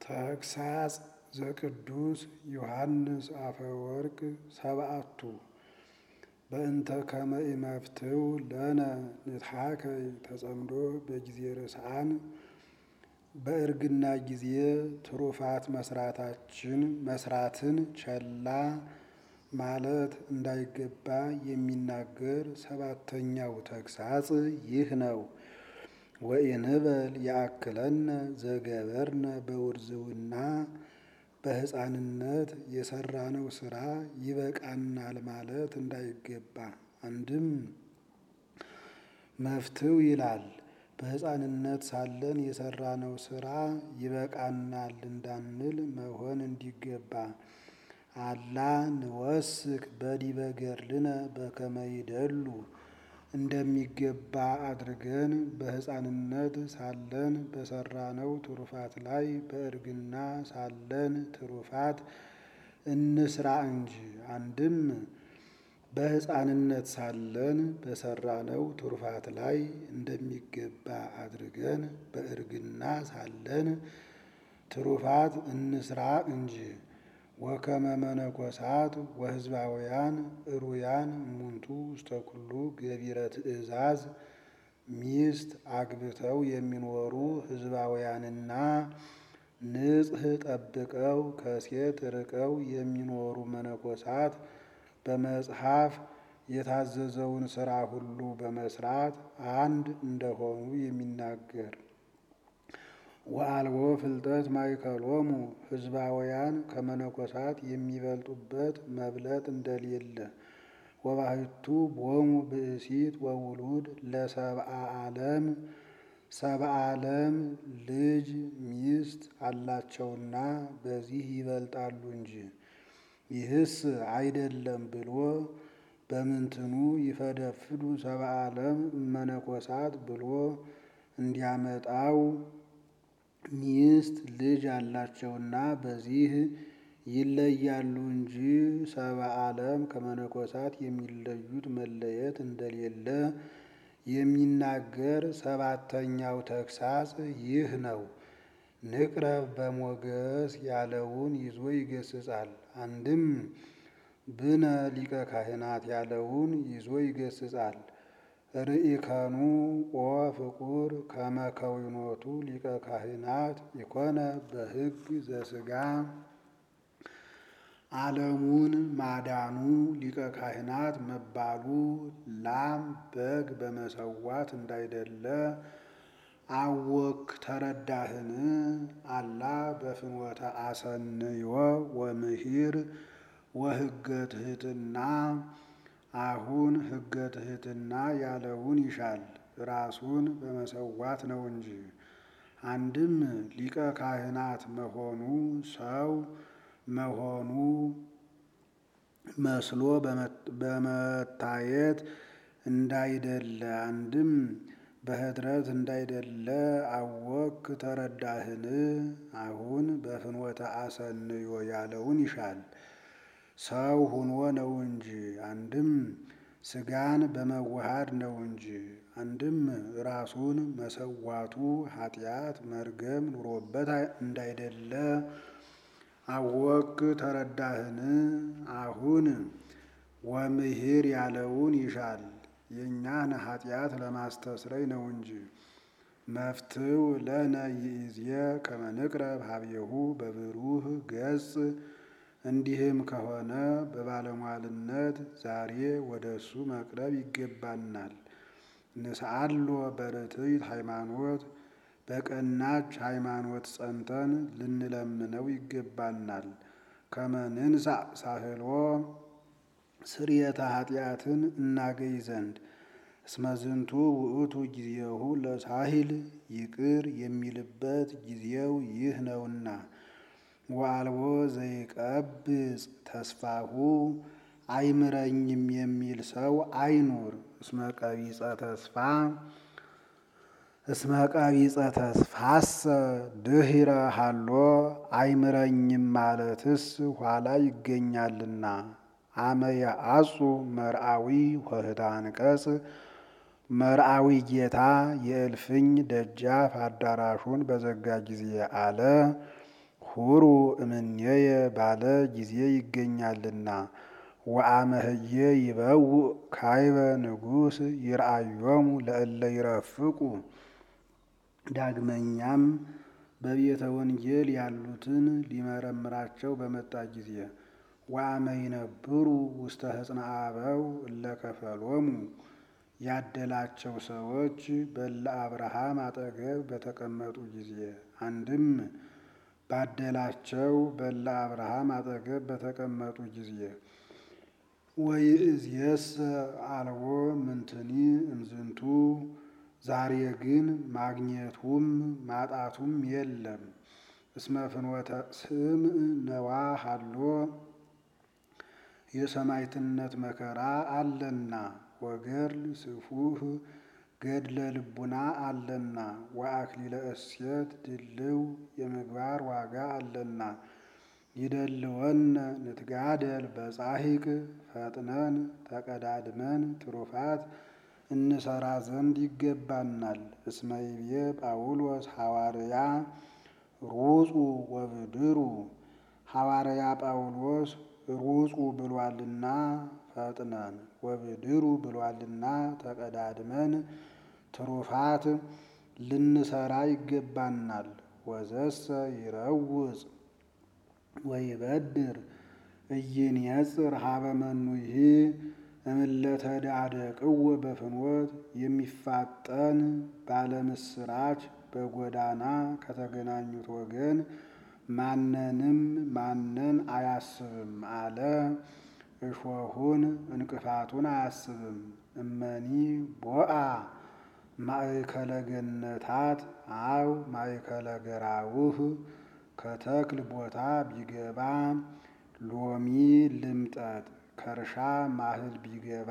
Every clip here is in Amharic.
ተግሳጽ ዘቅዱስ ዮሐንስ አፈወርቅ ሰብአቱ በእንተ ከመ ኢመፍትው ለነ ንትሐከይ ተጸምዶ በጊዜ ርስዓን በእርግና ጊዜ ትሩፋት መስራታችን መስራትን ቸላ ማለት እንዳይገባ የሚናገር ሰባተኛው ተግሳጽ ይህ ነው። ወኢንበል ያእክለነ ዘገበርነ በውርዝውና በሕፃንነት የሰራነው ስራ ይበቃናል ማለት እንዳይገባ። አንድም መፍትው ይላል በሕፃንነት ሳለን የሰራነው ስራ ይበቃናል እንዳንል መሆን እንዲገባ። አላ ንወስክ በዲበ ገድልነ በከመ ይደሉ እንደሚገባ አድርገን በሕፃንነት ሳለን በሰራነው ትሩፋት ላይ በእርግና ሳለን ትሩፋት እንስራ እንጂ። አንድም በሕፃንነት ሳለን በሰራነው ትሩፋት ላይ እንደሚገባ አድርገን በእርግና ሳለን ትሩፋት እንስራ እንጂ። ወከመ መነኮሳት ወሕዝባውያን እሩያን እሙንቱ ውስተ ኩሉ ገቢረ ትእዛዝ ሚስት አግብተው የሚኖሩ ሕዝባውያንና ንጽሕ ጠብቀው ከሴት ርቀው የሚኖሩ መነኮሳት በመጽሐፍ የታዘዘውን ሥራ ሁሉ በመስራት አንድ እንደሆኑ የሚናገር ወአልቦ ፍልጠት ማእከሎሙ ሕዝባውያን ከመነኮሳት የሚበልጡበት መብለጥ እንደሌለ ወባሕቱ ቦሙ ብእሲት ወውሉድ ለሰብአ ዓለም ሰብአ ዓለም ልጅ ሚስት አላቸውና በዚህ ይበልጣሉ እንጂ። ይህስ አይደለም ብሎ በምንትኑ ይፈደፍዱ ሰብአ ዓለም እመነኮሳት ብሎ እንዲያመጣው ሚስት ልጅ አላቸውና በዚህ ይለያሉ እንጂ ሰብአ ዓለም ከመነኮሳት የሚለዩት መለየት እንደሌለ የሚናገር ሰባተኛው ተግሳጽ ይህ ነው። ንቅረብ በሞገስ ያለውን ይዞ ይገስጻል። አንድም ብነ ሊቀ ካህናት ያለውን ይዞ ይገስጻል። ርኢከኑ ኦ ፍቁር ከመ ከዊኖቱ ሊቀ ካህናት ኢኮነ በሕግ ዘሥጋ ዓለሙን ማዳኑ ሊቀ ካህናት መባሉ ላም በግ በመሰዋት እንዳይደለ አወክ ተረዳህን? አላ በፍኖተ አሰንዮ ወምሂር ወሕገ ትሕትና አሁን ሕገ ትሕትና ያለውን ይሻል ራሱን በመሰዋት ነው እንጂ። አንድም ሊቀ ካህናት መሆኑ ሰው መሆኑ መስሎ በመታየት እንዳይደለ አንድም በኅድረት እንዳይደለ አወክ ተረዳህን? አሁን በፍኖተ አሰንዮ ያለውን ይሻል ሰው ሁኖ ነው እንጂ። አንድም ሥጋን በመዋሃድ ነው እንጂ። አንድም ራሱን መሰዋቱ ኃጢአት መርገም ኑሮበት እንዳይደለ አወክ ተረዳህን? አሁን ወምሂር ያለውን ይሻል የእኛን ኃጢአት ለማስተስረይ ነው እንጂ። መፍትው ለነ ይእዜ ከመ ንቅረብ ሀቤሁ በብሩህ ገጽ እንዲህም ከሆነ በባለሟልነት ዛሬ ወደ እሱ መቅረብ ይገባናል። ንስአሎ በርትዕት ሃይማኖት በቀናች ሃይማኖት ጸንተን ልንለምነው ይገባናል። ከመ ንንሣእ ሳህሎ ስርየተ ኃጢአትን እናገኝ ዘንድ እስመ ዝንቱ ውእቱ ጊዜሁ ለሳሂል ይቅር የሚልበት ጊዜው ይህ ነውና። ወአልቦ ዘይቀብጽ ተስፋሁ አይምረኝም የሚል ሰው አይኑር። እስመ ቀቢጸ ተስፋ እስመ ቀቢጸ ተስፋሰ ድኅረ ሀሎ አይምረኝም ማለትስ ኋላ ይገኛልና። አመ የአጹ መርአዊ ወህታ አንቀጽ መርአዊ ጌታ የእልፍኝ ደጃፍ አዳራሹን በዘጋ ጊዜ አለ ሁሩ እምኔየ ባለ ጊዜ ይገኛልና። ወአመህዬ ይበውእ ካይበ ንጉሥ ይርአዮሙ ለእለ ይረፍቁ። ዳግመኛም በቤተ ወንጌል ያሉትን ሊመረምራቸው በመጣ ጊዜ ወአመ ይነብሩ ውስተ ሕፅነ አበው እለ ከፈሎሙ ያደላቸው ሰዎች በለ አብርሃም አጠገብ በተቀመጡ ጊዜ አንድም ባደላቸው በለ አብርሃም አጠገብ በተቀመጡ ጊዜ ወይእዜሰ አልቦ ምንትኒ እምዝንቱ ዛሬ ግን ማግኘቱም ማጣቱም የለም። እስመ ፍኖተ ስምዕ ነዋ ሀሎ የሰማዕትነት መከራ አለና ወገድል ስፉህ ገድለ ልቡና አለና ወአክሊለ እሴት ድልው የምግባር ዋጋ አለና ይደልወነ ንትጋደል በጻሂቅ ፈጥነን ተቀዳድመን ትሩፋት እንሰራ ዘንድ ይገባናል። እስመ ይቤ ጳውሎስ ሐዋርያ ሩጹ ወብድሩ ሐዋርያ ጳውሎስ ሩጹ ብሏልና ፈጥነን ወብድሩ ብሏልና ተቀዳድመን ትሩፋት ልንሰራ ይገባናል። ወዘሰ ይረውጽ ወይበድር ኢይንየጽር ሀበ መኑይሂ እምለተዳደቅዎ በፍኖት የሚፋጠን ባለምስራች በጎዳና ከተገናኙት ወገን ማንንም ማንን አያስብም አለ። እሾሁን እንቅፋቱን አያስብም። እመኒ ቦአ ማእከለ ገነታት አው ማእከለ ገራውህ ከተክል ቦታ ቢገባ ሎሚ ልምጠጥ ከእርሻ ማህል ቢገባ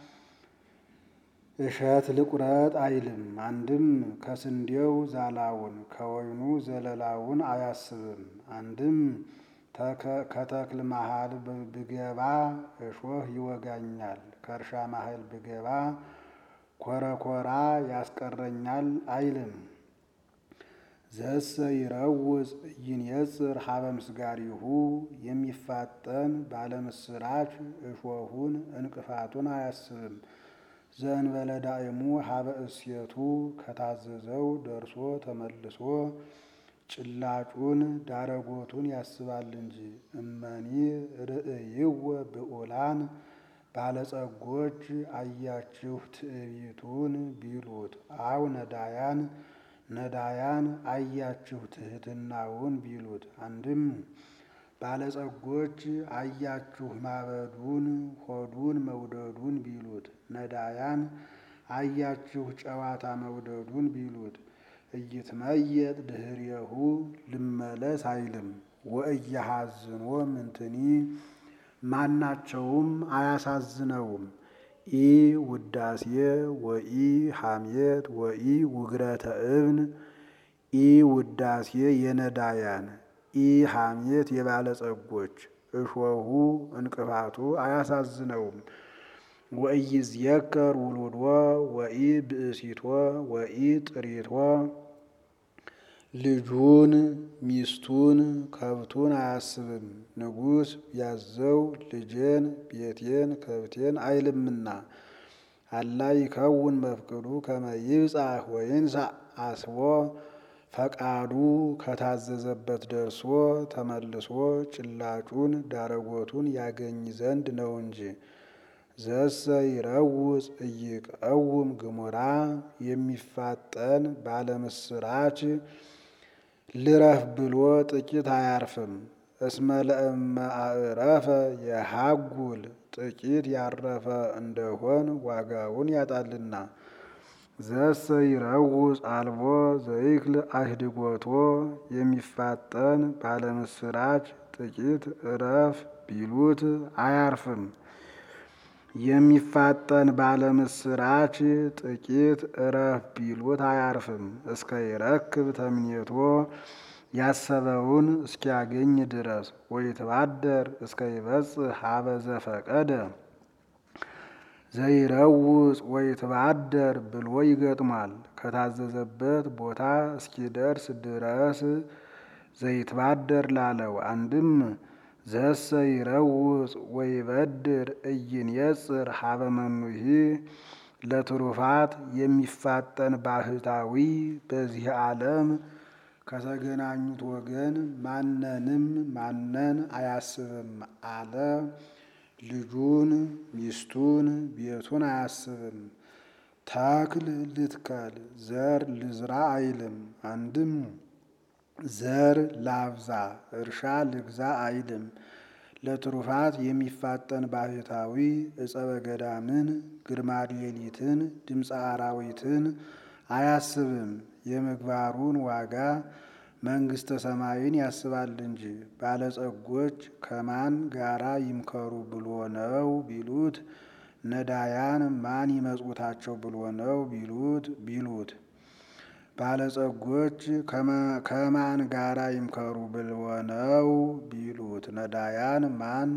እሸት ልቁረጥ አይልም። አንድም ከስንዴው ዛላውን ከወይኑ ዘለላውን አያስብም። አንድም ከተክል መሃል ብገባ እሾህ ይወጋኛል፣ ከእርሻ መሃል ብገባ ኮረኮራ ያስቀረኛል አይልም። ዘሰ ይረውጽ ኢይንየጽር ሀበ ምስጋሪሁ የሚፋጠን ባለምስራች እሾሁን እንቅፋቱን አያስብም። ዘእንበለ ዳእሙ ሀበ እሴቱ ከታዘዘው ደርሶ ተመልሶ ጭላጩን ዳረጎቱን ያስባል እንጂ። እመኒ ርእይወ ብዑላን ባለጸጎች አያችሁ ትዕቢቱን ቢሉት አው ነዳያን ነዳያን አያችሁ ትሕትናውን ቢሉት አንድም ባለጸጎች አያችሁ ማበዱን ሆዱን መውደዱን ቢሉት ነዳያን አያችሁ ጨዋታ መውደዱን ቢሉት እይትመየጥ ድህሬሁ ልመለስ አይልም። ወእያሐዝኖ ምንትኒ ማናቸውም አያሳዝነውም። ኢ ውዳሴ ወኢ ሐሜት ወኢ ውግረተ እብን ኢ ውዳሴ የነዳያን ኢ ሐሜት የባለጸጎች እሾሁ እንቅፋቱ አያሳዝነውም። ወኢይዝየከር ውሉድዎ ወኢ ብእሲቶ ወኢ ጥሪቶ ልጁን ሚስቱን ከብቱን አያስብም። ንጉሥ ቢያዘው ልጄን ቤቴን ከብቴን አይልምና አላ ይከውን መፍቅዱ ከመ ይብጻሕ ወይንሣእ አስቦ ፈቃዱ ከታዘዘበት ደርሶ ተመልሶ ጭላጩን ዳረጎቱን ያገኝ ዘንድ ነው እንጂ። ዘሰ ይረውጽ ኢይቀውም ግሙራ የሚፋጠን ባለምስራች ልረፍ ብሎ ጥቂት አያርፍም። እስመ ለእመ አዕረፈ የሃጉል ጥቂት ያረፈ እንደሆን ዋጋውን ያጣልና። ዘሰ ይረውጽ አልቦ ዘይክል አህድጎቶ የሚፋጠን ባለምስራች ጥቂት እረፍ ቢሉት አያርፍም። የሚፋጠን ባለምስራች ጥቂት እረፍ ቢሉት አያርፍም። እስከ ይረክብ ተምኔቶ ያሰበውን እስኪያገኝ ድረስ ወይትባደር እስከ ይበጽሕ ሀበ ዘፈቀደ ዘይረውጽ ወይትባደር ብሎ ይገጥሟል። ከታዘዘበት ቦታ እስኪደርስ ድረስ ዘይትባደር ላለው አንድም ዘሰ ይረውፅ ወይበድር እይንየጽር ሀበ መኑሂ ለትሩፋት የሚፋጠን ባህታዊ በዚህ ዓለም ከተገናኙት ወገን ማንንም ማነን አያስብም አለ። ልጁን፣ ሚስቱን፣ ቤቱን አያስብም። ተክል ልትከል ዘር ልዝራ አይልም። አንድም ዘር ላብዛ እርሻ ልግዛ አይልም። ለትሩፋት የሚፋጠን ባህታዊ እጸበ ገዳምን፣ ግርማ ሌሊትን፣ ድምፀ አራዊትን አያስብም። የምግባሩን ዋጋ መንግሥተ ሰማይን ያስባል እንጂ። ባለጸጎች ከማን ጋራ ይምከሩ ብሎ ነው ቢሉት፣ ነዳያን ማን ይመጽውታቸው ብሎ ነው ቢሉት ቢሉት ባለጸጎች ከማን ጋራ ይምከሩ ብሎ ነው ቢሉት ነዳያን ማን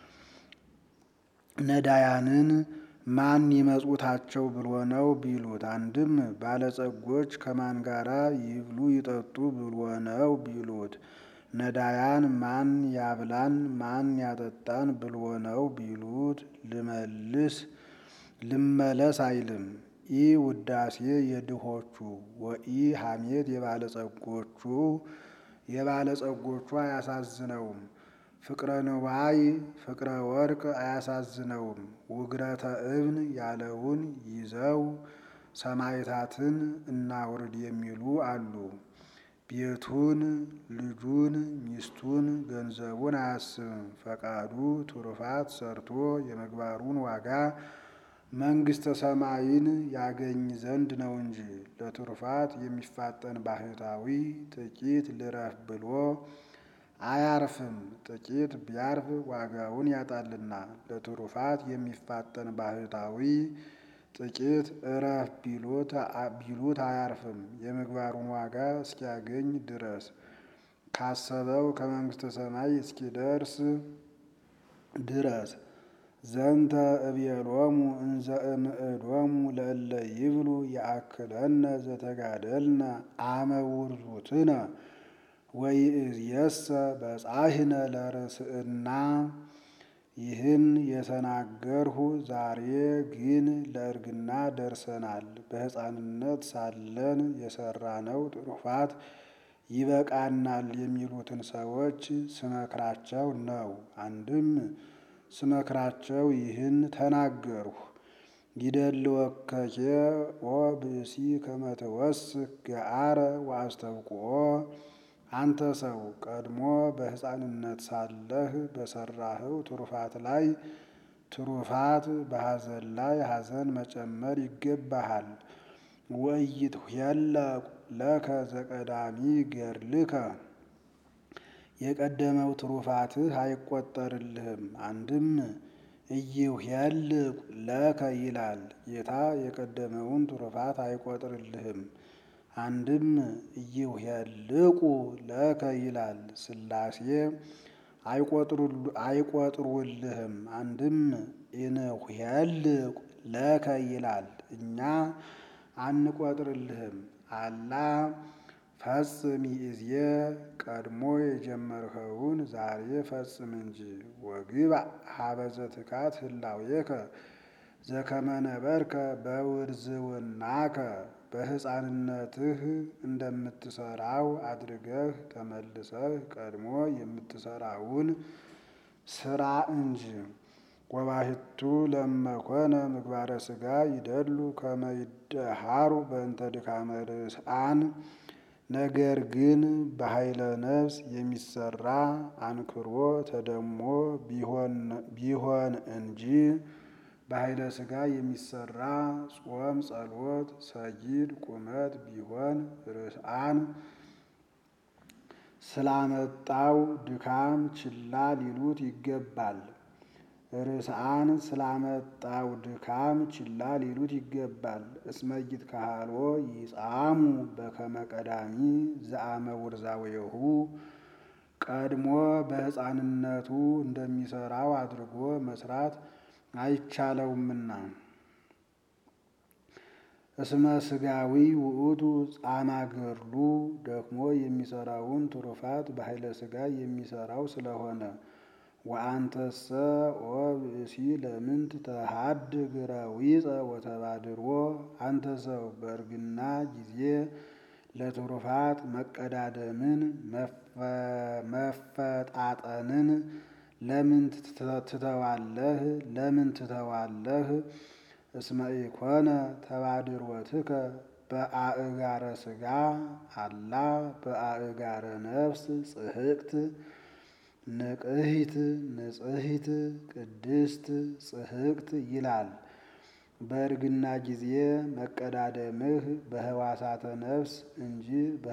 ነዳያንን ማን ይመጽውታቸው ብሎ ነው ቢሉት፣ አንድም ባለጸጎች ከማን ጋራ ይብሉ ይጠጡ ብሎ ነው ቢሉት፣ ነዳያን ማን ያብላን ማን ያጠጣን ብሎ ነው ቢሉት፣ ልመልስ ልመለስ አይልም። ኢ ውዳሴ የድሆቹ ወኢ ሐሜት የባለጸጎቹ የባለጸጎቹ አያሳዝነውም። ፍቅረ ንዋይ ፍቅረ ወርቅ አያሳዝነውም። ውግረተ እብን ያለውን ይዘው ሰማዕታትን እናውርድ የሚሉ አሉ። ቤቱን፣ ልጁን፣ ሚስቱን፣ ገንዘቡን አያስብም። ፈቃዱ ትሩፋት ሰርቶ የምግባሩን ዋጋ መንግሥተ ሰማይን ያገኝ ዘንድ ነው እንጂ። ለትሩፋት የሚፋጠን ባህታዊ ጥቂት ልረፍ ብሎ አያርፍም። ጥቂት ቢያርፍ ዋጋውን ያጣልና። ለትሩፋት የሚፋጠን ባህታዊ ጥቂት እረፍ ቢሉት አያርፍም፣ የምግባሩን ዋጋ እስኪያገኝ ድረስ ካሰበው ከመንግሥተ ሰማይ እስኪደርስ ድረስ። ዘንተ እብየሎሙ እንዘ እምእዶሙ ለእለ ይብሉ ያአክለነ ዘተጋደልነ አመ ውርዙትነ ወይእዜሰ በጻሕነ ለርእስእና። ይህን የተናገርሁ ዛሬ ግን ለእርግና ደርሰናል። በሕፃንነት ሳለን የሰራነው ትሩፋት ይበቃናል የሚሉትን ሰዎች ስመክራቸው ነው። አንድም ስመክራቸው ይህን ተናገርሁ። ይደልወከኬ ኦ ብእሲ ከመ ትወስክ ገአረ ወአስተብቅዖ። አንተ ሰው ቀድሞ በሕፃንነት ሳለህ በሰራኸው ትሩፋት ላይ ትሩፋት በሐዘን ላይ ሐዘን መጨመር ይገባሃል። ወኢይትኄለቁ ለከ ዘቀዳሚ ገድልከ የቀደመው ትሩፋትህ አይቆጠርልህም። አንድም ኢይኄልቁ ለከ ይላል ጌታ የቀደመውን ትሩፋት አይቆጥርልህም። አንድም ኢይኄልቁ ለከ ይላል ሥላሴ አይቆጥሩልህም። አንድም ኢንኄልቁ ለከ ይላል እኛ አንቆጥርልህም። አላ ፈጽም ይእዜ ቀድሞ የጀመርኸውን ዛሬ ፈጽም እንጂ። ወግባእ ሀበ ዘትካት ህላዌከ ዘከመ ነበርከ በውርዝውናከ በሕፃንነትህ እንደምትሰራው አድርገህ ተመልሰህ ቀድሞ የምትሰራውን ስራ እንጂ። ወባሕቱ ለመኮነ ምግባረ ሥጋ ይደሉ ከመ ይደሃሩ በእንተ ድካመ ርእስአን። ነገር ግን በኃይለ ነፍስ የሚሰራ አንክሮ ተደሞ ቢሆን እንጂ በኃይለ ሥጋ የሚሰራ ጾም፣ ጸሎት፣ ሰጊድ፣ ቁመት ቢሆን ርእስአን ስላመጣው ድካም ችላ ሊሉት ይገባል። ርእስአን ስላመጣው ድካም ችላ ሊሉት ይገባል። እስመ ይትከሃልዎ ይጻሙ በከመ ቀዳሚ ዘአመ ውርዛዌሁ ቀድሞ በሕፃንነቱ እንደሚሰራው አድርጎ መስራት አይቻለውምና። እስመ ስጋዊ ውእቱ ጻማ ገድሉ ደክሞ የሚሰራውን ትሩፋት በኃይለ ስጋ የሚሰራው ስለሆነ ወአንተሰ ኦ ብእሲ ለምንት ተሃድ ግራዊፀ ወተባድሮ አንተ ሰው በእርግና ጊዜ ለትሩፋት መቀዳደምን መፈጣጠንን ለምን ትተዋለህ? ለምን ትተዋለህ? እስመ ኢኮነ ተባድሮትከ በአእጋረ ስጋ አላ በአእጋረ ነፍስ ጽሕቅት ንቅሂት ንጽሕት ቅድስት ጽሕቅት ይላል። በእርግና ጊዜ መቀዳደምህ በህዋሳተ ነፍስ እንጂ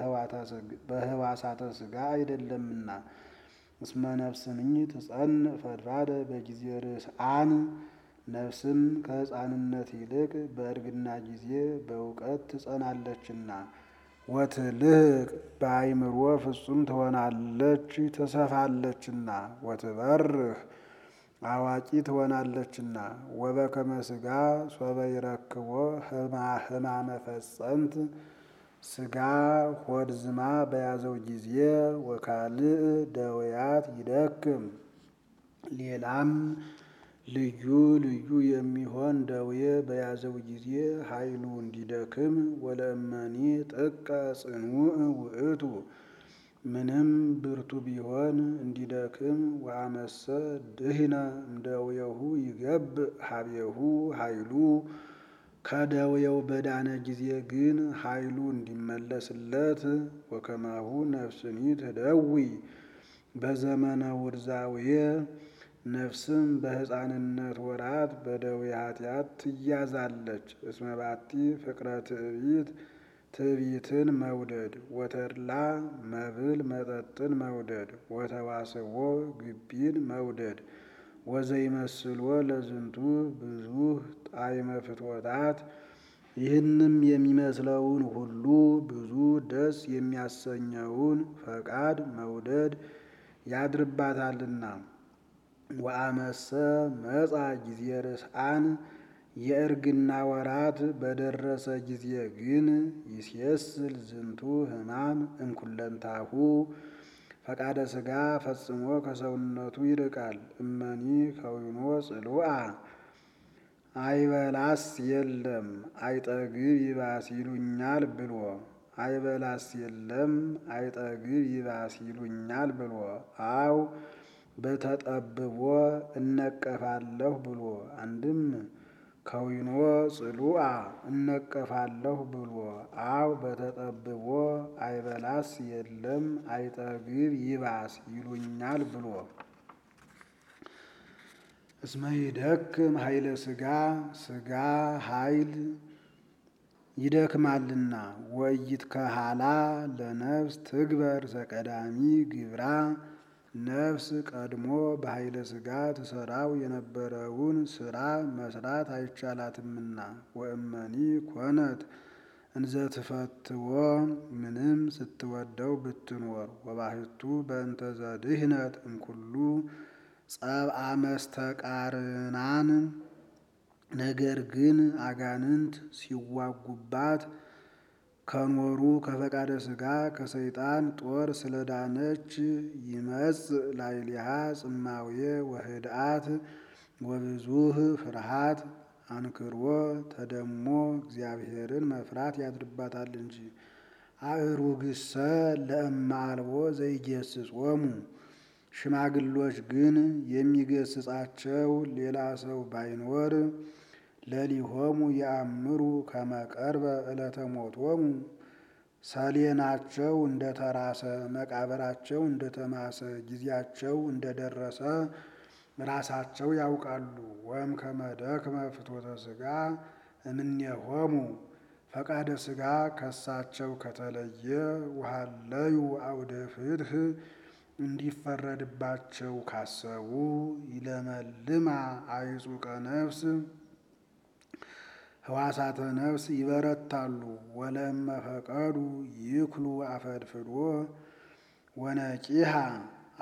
በህዋሳተ ስጋ አይደለምና። እስመ ነፍስንኝ ትጸንዕ ፈድፋደ በጊዜ ርስአን ነፍስም ከሕፃንነት ይልቅ በእርግና ጊዜ በእውቀት ትጸናለችና። ወትልህቅ በአይምሮ ፍጹም ትሆናለች ትሰፋለችና። ወትበርህ አዋቂ ትሆናለችና። ወበከመ ሥጋ ሶበ ይረክቦ ህማመ ፈጸምት ሥጋ ሆድ ዝማ በያዘው ጊዜ ወካልእ ደውያት ይደክም ሌላም ልዩ ልዩ የሚሆን ደዌ በያዘው ጊዜ ኃይሉ እንዲደክም ወለእመኒ ጥቀ ጽኑዕ ውእቱ ምንም ብርቱ ቢሆን እንዲደክም ወአመሰ ድህነ እምደዌሁ ይገብእ ሀቤሁ ኃይሉ ከደዌው በዳነ ጊዜ ግን ኃይሉ እንዲመለስለት ወከማሁ ነፍስኒ ትደዊ በዘመነ ውርዛዌ ነፍስም በሕፃንነት ወራት በደዌ ኃጢአት ትያዛለች። እስመ ባቲ ፍቅረ ትዕቢት ትዕቢትን መውደድ ወተድላ መብል መጠጥን መውደድ ወተዋስቦ ግቢን መውደድ ወዘይመስሎ ለዝንቱ ብዙህ ጣዕመ ፍትወታት ይህንም የሚመስለውን ሁሉ ብዙ ደስ የሚያሰኘውን ፈቃድ መውደድ ያድርባታልና። ወአመሰ መጻ ጊዜ ርስአን የእርግና ወራት በደረሰ ጊዜ ግን ይሴስል ዝንቱ ሕማም እንኩለንታሁ ፈቃደ ሥጋ ፈጽሞ ከሰውነቱ ይርቃል። እመኒ ከዊኖ ጽሉአ አይበላስ የለም አይጠግብ ይባስ ይሉኛል ብሎ አይበላስ የለም አይጠግብ ይባስ ይሉኛል ብሎ አው በተጠብቦ እነቀፋለሁ ብሎ አንድም ከዊኖ ጽሉአ እነቀፋለሁ ብሎ አው በተጠብቦ አይበላስ የለም አይጠግብ ይባስ ይሉኛል ብሎ እስመ ይደክም ኃይለ ሥጋ ሥጋ ኃይል ይደክማልና ወይት ከሃላ ለነፍስ ትግበር ዘቀዳሚ ግብራ ነፍስ ቀድሞ በኃይለ ሥጋ ትሰራው የነበረውን ስራ መስራት አይቻላትምና። ወእመኒ ኮነት እንዘ ትፈትዎ ምንም ስትወደው ብትኖር ወባሕቱ በእንተ ዘድህነት እምኩሉ ጸብአ መስተቃርናን ነገር ግን አጋንንት ሲዋጉባት ከኖሩ ከፈቃደ ሥጋ ከሰይጣን ጦር ስለዳነች ይመጽእ ላዕሌሃ ጽማዌ ወህድአት ወብዙህ ፍርሃት አንክሮ ተደሞ እግዚአብሔርን መፍራት ያድርባታል እንጂ። አእሩግሰ ለእመ አልቦ ዘይገስጾሙ ሽማግሎች ግን የሚገስጻቸው ሌላ ሰው ባይኖር ለሊሆሙ የአምሩ ከመቀርበ ዕለተ ሞቶሙ ሰሌናቸው እንደተራሰ መቃብራቸው እንደተማሰ ጊዜያቸው እንደደረሰ ራሳቸው ያውቃሉ። ወም ከመደክመ ፍትወተ ሥጋ እምኔሆሙ ፈቃደ ሥጋ ከሳቸው ከተለየ ውሃለዩ አውደ ፍትህ እንዲፈረድባቸው ካሰቡ ይለመልማ አይጹቀ ነፍስ ህዋሳተ ነፍስ ይበረታሉ። ወለመ ፈቀዱ ይክሉ አፈድፍዶ ወነቂሃ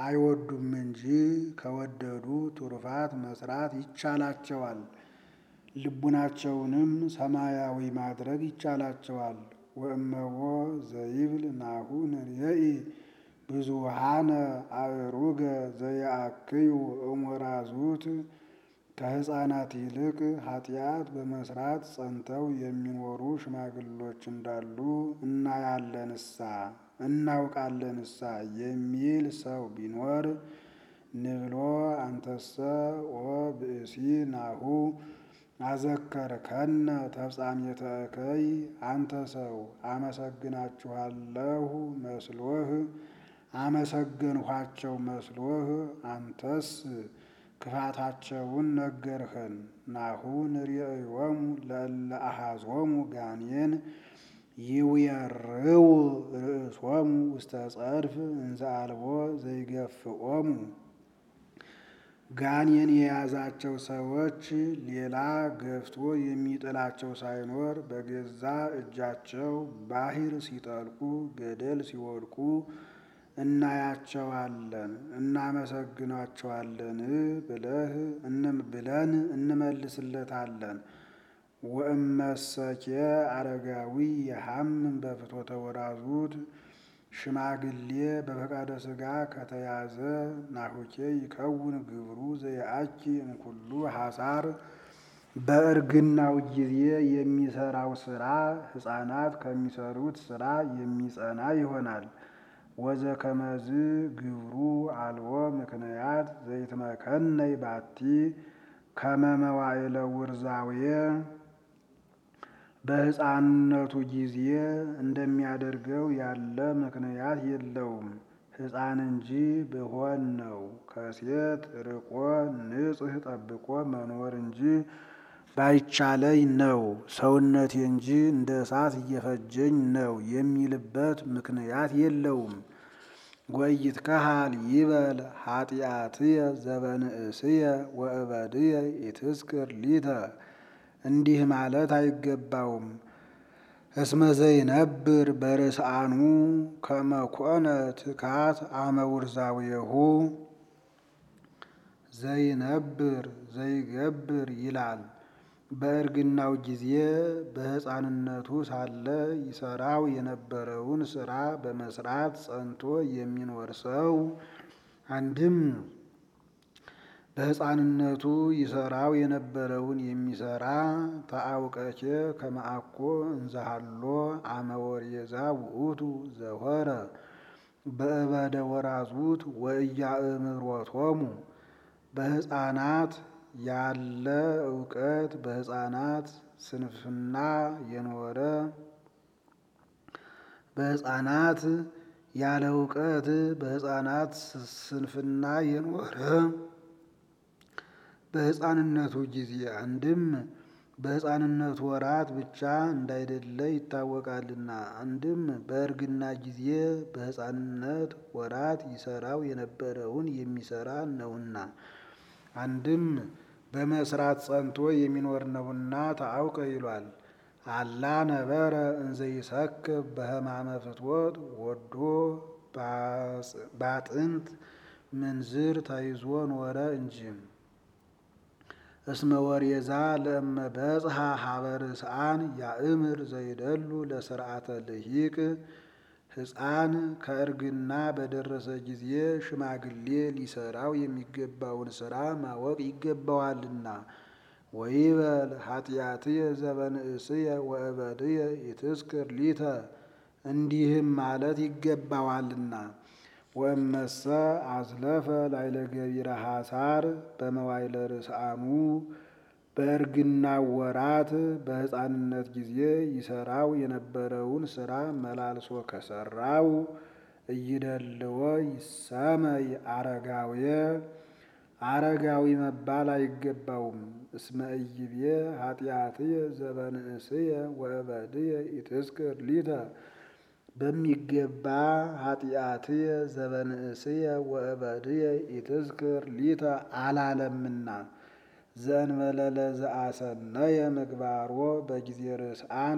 አይወዱም እንጂ ከወደዱ ትሩፋት መስራት ይቻላቸዋል። ልቡናቸውንም ሰማያዊ ማድረግ ይቻላቸዋል። ወእመዎ ዘይብል ናሁ ንርየኢ ብዙሃነ አእሩገ ዘየአክዩ እሞራዙት ከሕፃናት ይልቅ ኃጢአት በመስራት ጸንተው የሚኖሩ ሽማግሎች እንዳሉ እናያለንሳ እናውቃለንሳ የሚል ሰው ቢኖር ንብሎ አንተሰ ኦ ብእሲ ናሁ አዘከርከነ ተፍጻሜተ እከይ አንተ ሰው አመሰግናችኋለሁ መስሎህ አመሰገንኋቸው መስሎህ አንተስ ክፋታቸውን ነገርኸን። ናሁ ንርእዮሙ ለእለ አሐዞሙ ጋኔን ይውየርው ርእሶሙ ውስተ ጸድፍ እንዘ አልቦ ዘይገፍኦሙ። ጋኔን የያዛቸው ሰዎች ሌላ ገፍቶ የሚጥላቸው ሳይኖር በገዛ እጃቸው ባሕር ሲጠልቁ ገደል ሲወድቁ እናያቸዋለን እናመሰግናቸዋለን ብለህ ብለን እንመልስለታለን። ወእመሰኬ አረጋዊ የሐምን በፍትወተ ወራዙት ሽማግሌ በፈቃደ ሥጋ ከተያዘ ናሁኬ ይከውን ግብሩ ዘየአኪ እምኩሉ ሐሳር በእርግናው ጊዜ የሚሰራው ስራ ሕፃናት ከሚሰሩት ስራ የሚጸና ይሆናል። ወዘ ከመዝ ግብሩ አልቦ ምክንያት ዘይትመከነይ ባቲ ከመመዋዕለ ውርዛዌ በሕፃንነቱ ጊዜ እንደሚያደርገው ያለ ምክንያት የለውም። ሕፃን እንጂ ብሆን ነው። ከሴት ርቆ ንጽሕ ጠብቆ መኖር እንጂ ባይቻለኝ ነው። ሰውነቴ እንጂ እንደ እሳት እየፈጀኝ ነው የሚልበት ምክንያት የለውም። ወኢይትከሃል ይበል ኃጢአትየ ዘበንእስየ ወእበድየ ኢትስክር ሊተ እንዲህ ማለት አይገባውም። እስመ ዘይነብር በርስአኑ ከመኮነ ትካት አመ ውርዛዌሁ ዘይነብር ዘይገብር ይላል። በእርግናው ጊዜ በሕፃንነቱ ሳለ ይሰራው የነበረውን ስራ በመስራት ጸንቶ የሚኖር ሰው አንድም በሕፃንነቱ ይሰራው የነበረውን የሚሰራ ተአውቀቼ ከመአኮ እንዘሃሎ አመ ወሬዛ ውእቱ ዘሆረ በእበደ ወራዙት ወኢያእምሮቶሙ በሕፃናት ያለ እውቀት በሕፃናት ስንፍና የኖረ በሕፃናት ያለ እውቀት በሕፃናት ስንፍና የኖረ በሕፃንነቱ ጊዜ አንድም በሕፃንነቱ ወራት ብቻ እንዳይደለ ይታወቃልና፣ አንድም በእርግና ጊዜ በሕፃንነት ወራት ይሰራው የነበረውን የሚሰራ ነውና፣ አንድም በመስራት ጸንቶ የሚኖር ነውና ታአውቀ ይሏል። አላ ነበረ እንዘ ይሰክብ በሕማመ ፍትወት ወዶ ባጥንት ምንዝር ተይዞ ኖረ እንጂ እስመ ወሬዛ ለእመ በጽሐ ሀበ ርስአን ያእምር ዘይደሉ ለስርዓተ ልሂቅ ሕፃን ከእርግና በደረሰ ጊዜ ሽማግሌ ሊሰራው የሚገባውን ስራ ማወቅ ይገባዋልና። ወይበል ኃጢአትየ ዘበንእስየ ወእበድየ ኢትስክር ሊተ እንዲህም ማለት ይገባዋልና። ወእመሰ አዝለፈ ላይለ ገቢረ ሐሳር በመዋይለ ርስአኑ በእርግናው ወራት በሕፃንነት ጊዜ ይሰራው የነበረውን ስራ መላልሶ ከሰራው እይደልዎ ይሰመይ አረጋውየ አረጋዊ መባል አይገባውም። እስመ ኢይቤ ኃጢአትየ ዘበንእስየ ወእበድየ ኢትስክር ሊተ በሚገባ ኃጢአትየ ዘበንእስየ ወእበድየ ኢትዝክር ሊተ አላለምና ዘእንበለ ለዘአሰነየ ምግባሮ በጊዜ ርስአን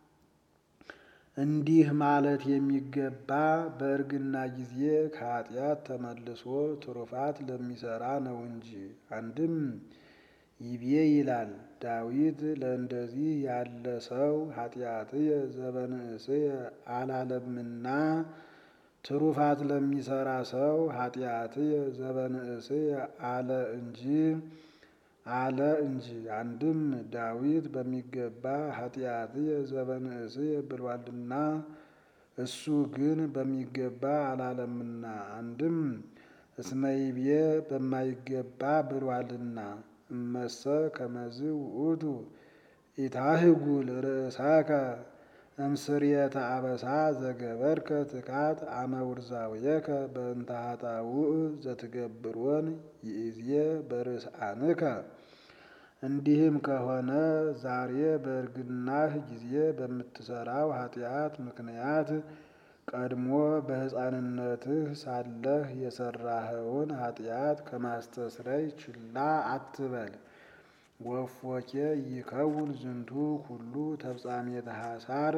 እንዲህ ማለት የሚገባ በእርግና ጊዜ ከኃጢአት ተመልሶ ትሩፋት ለሚሰራ ነው እንጂ። አንድም ይቤ ይላል ዳዊት ለእንደዚህ ያለ ሰው ኃጢአትየ ዘበንእስየ አላለምና ትሩፋት ለሚሰራ ሰው ኃጢአትየ ዘበንእስየ አለ እንጂ አለ እንጂ። አንድም ዳዊት በሚገባ ኃጢአትየ ዘበንእስየ ብሏልና እሱ ግን በሚገባ አላለምና። አንድም እስመይቤ በማይገባ ብሏልና እመሰ ከመዝ ውእቱ ኢታህጉል ርእሰከ እምስርየተ አበሳ ዘገበርከ ትካት አመ ውርዛውየከ በእንተ ኃጣውእ ዘትገብሮን ይእዜ በርእስአንከ። እንዲህም ከሆነ ዛሬ በእርግናህ ጊዜ በምትሰራው ኃጢአት ምክንያት ቀድሞ በሕፃንነትህ ሳለህ የሰራኸውን ኃጢአት ከማስተስረይ ችላ አትበል። ወፎኬ ይከውን ዝንቱ ኩሉ ተፍጻሜተ ሐሳር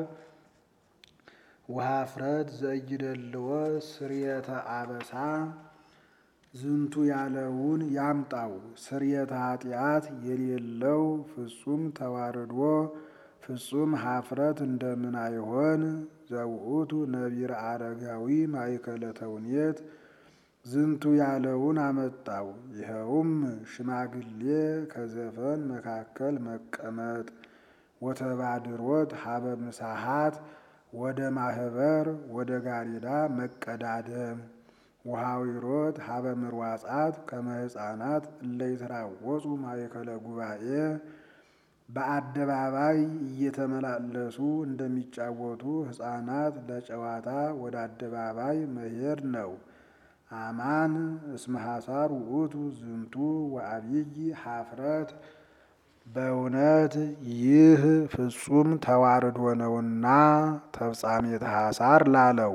ወኀፍረት ዘኢይደልዎ ስርየተ አበሳ ዝንቱ ያለውን ያምጣው። ስርየተ ኃጢአት የሌለው ፍጹም ተዋርዶ ፍጹም ኀፍረት እንደምን አይሆን? ዘውእቱ ነቢረ አረጋዊ ማእከለ ተውኔት ዝንቱ ያለውን አመጣው። ይኸውም ሽማግሌ ከዘፈን መካከል መቀመጥ፣ ወተባድሮት ሀበ ምሳሃት ወደ ማህበር ወደ ጋሪዳ መቀዳደም፣ ወሐዊሮት ሀበ ምርዋጻት ከመ ሕፃናት እለ ይትራወጹ ማእከለ ጉባኤ በአደባባይ እየተመላለሱ እንደሚጫወቱ ሕፃናት ለጨዋታ ወደ አደባባይ መሄድ ነው። አማን እስመ ሐሳር ውእቱ ዝንቱ ወዐቢይ ኀፍረት በእውነት ይህ ፍጹም ተዋርዶ ነውና ተፍጻሜተ ሐሳር ላለው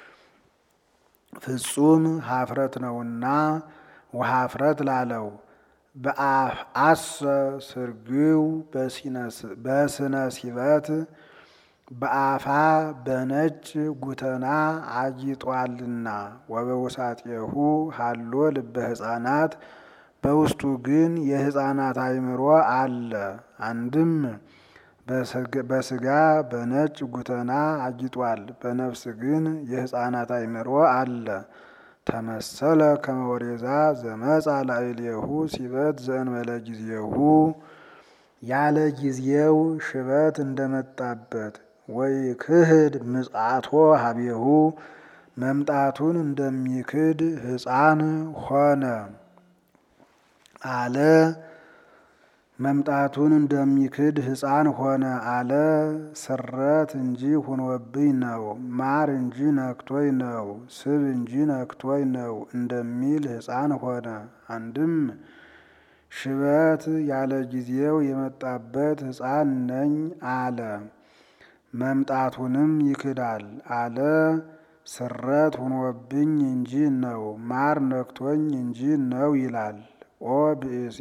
ፍጹም ኀፍረት ነውና ወኀፍረት ላለው በአፍአሰ ስርግው በስነ ሲበት በአፋ በነጭ ጉተና አጊጧልና ወበውሳጤሁ ሀሎ ልበ ሕፃናት በውስጡ ግን የሕፃናት አእምሮ አለ። አንድም በስጋ በነጭ ጉተና አጊጧል፣ በነፍስ ግን የሕፃናት አእምሮ አለ። ተመሰለ ከመ ወሬዛ ዘመጻ ላዕሌሁ ሲበት ዘእንበለ ጊዜሁ ያለ ጊዜው ሽበት እንደመጣበት ወይ ክህድ ምጽአቶ ሀቤሁ መምጣቱን እንደሚክድ ሕፃን ሆነ አለ። መምጣቱን እንደሚክድ ሕፃን ሆነ አለ። ስረት እንጂ ሁኖብኝ ነው፣ ማር እንጂ ነክቶኝ ነው፣ ስብ እንጂ ነክቶኝ ነው እንደሚል ሕፃን ሆነ። አንድም ሽበት ያለ ጊዜው የመጣበት ሕፃን ነኝ አለ። መምጣቱንም ይክዳል አለ። ስረት ሁኖብኝ እንጂ ነው፣ ማር ነክቶኝ እንጂ ነው ይላል። ኦ ብእሲ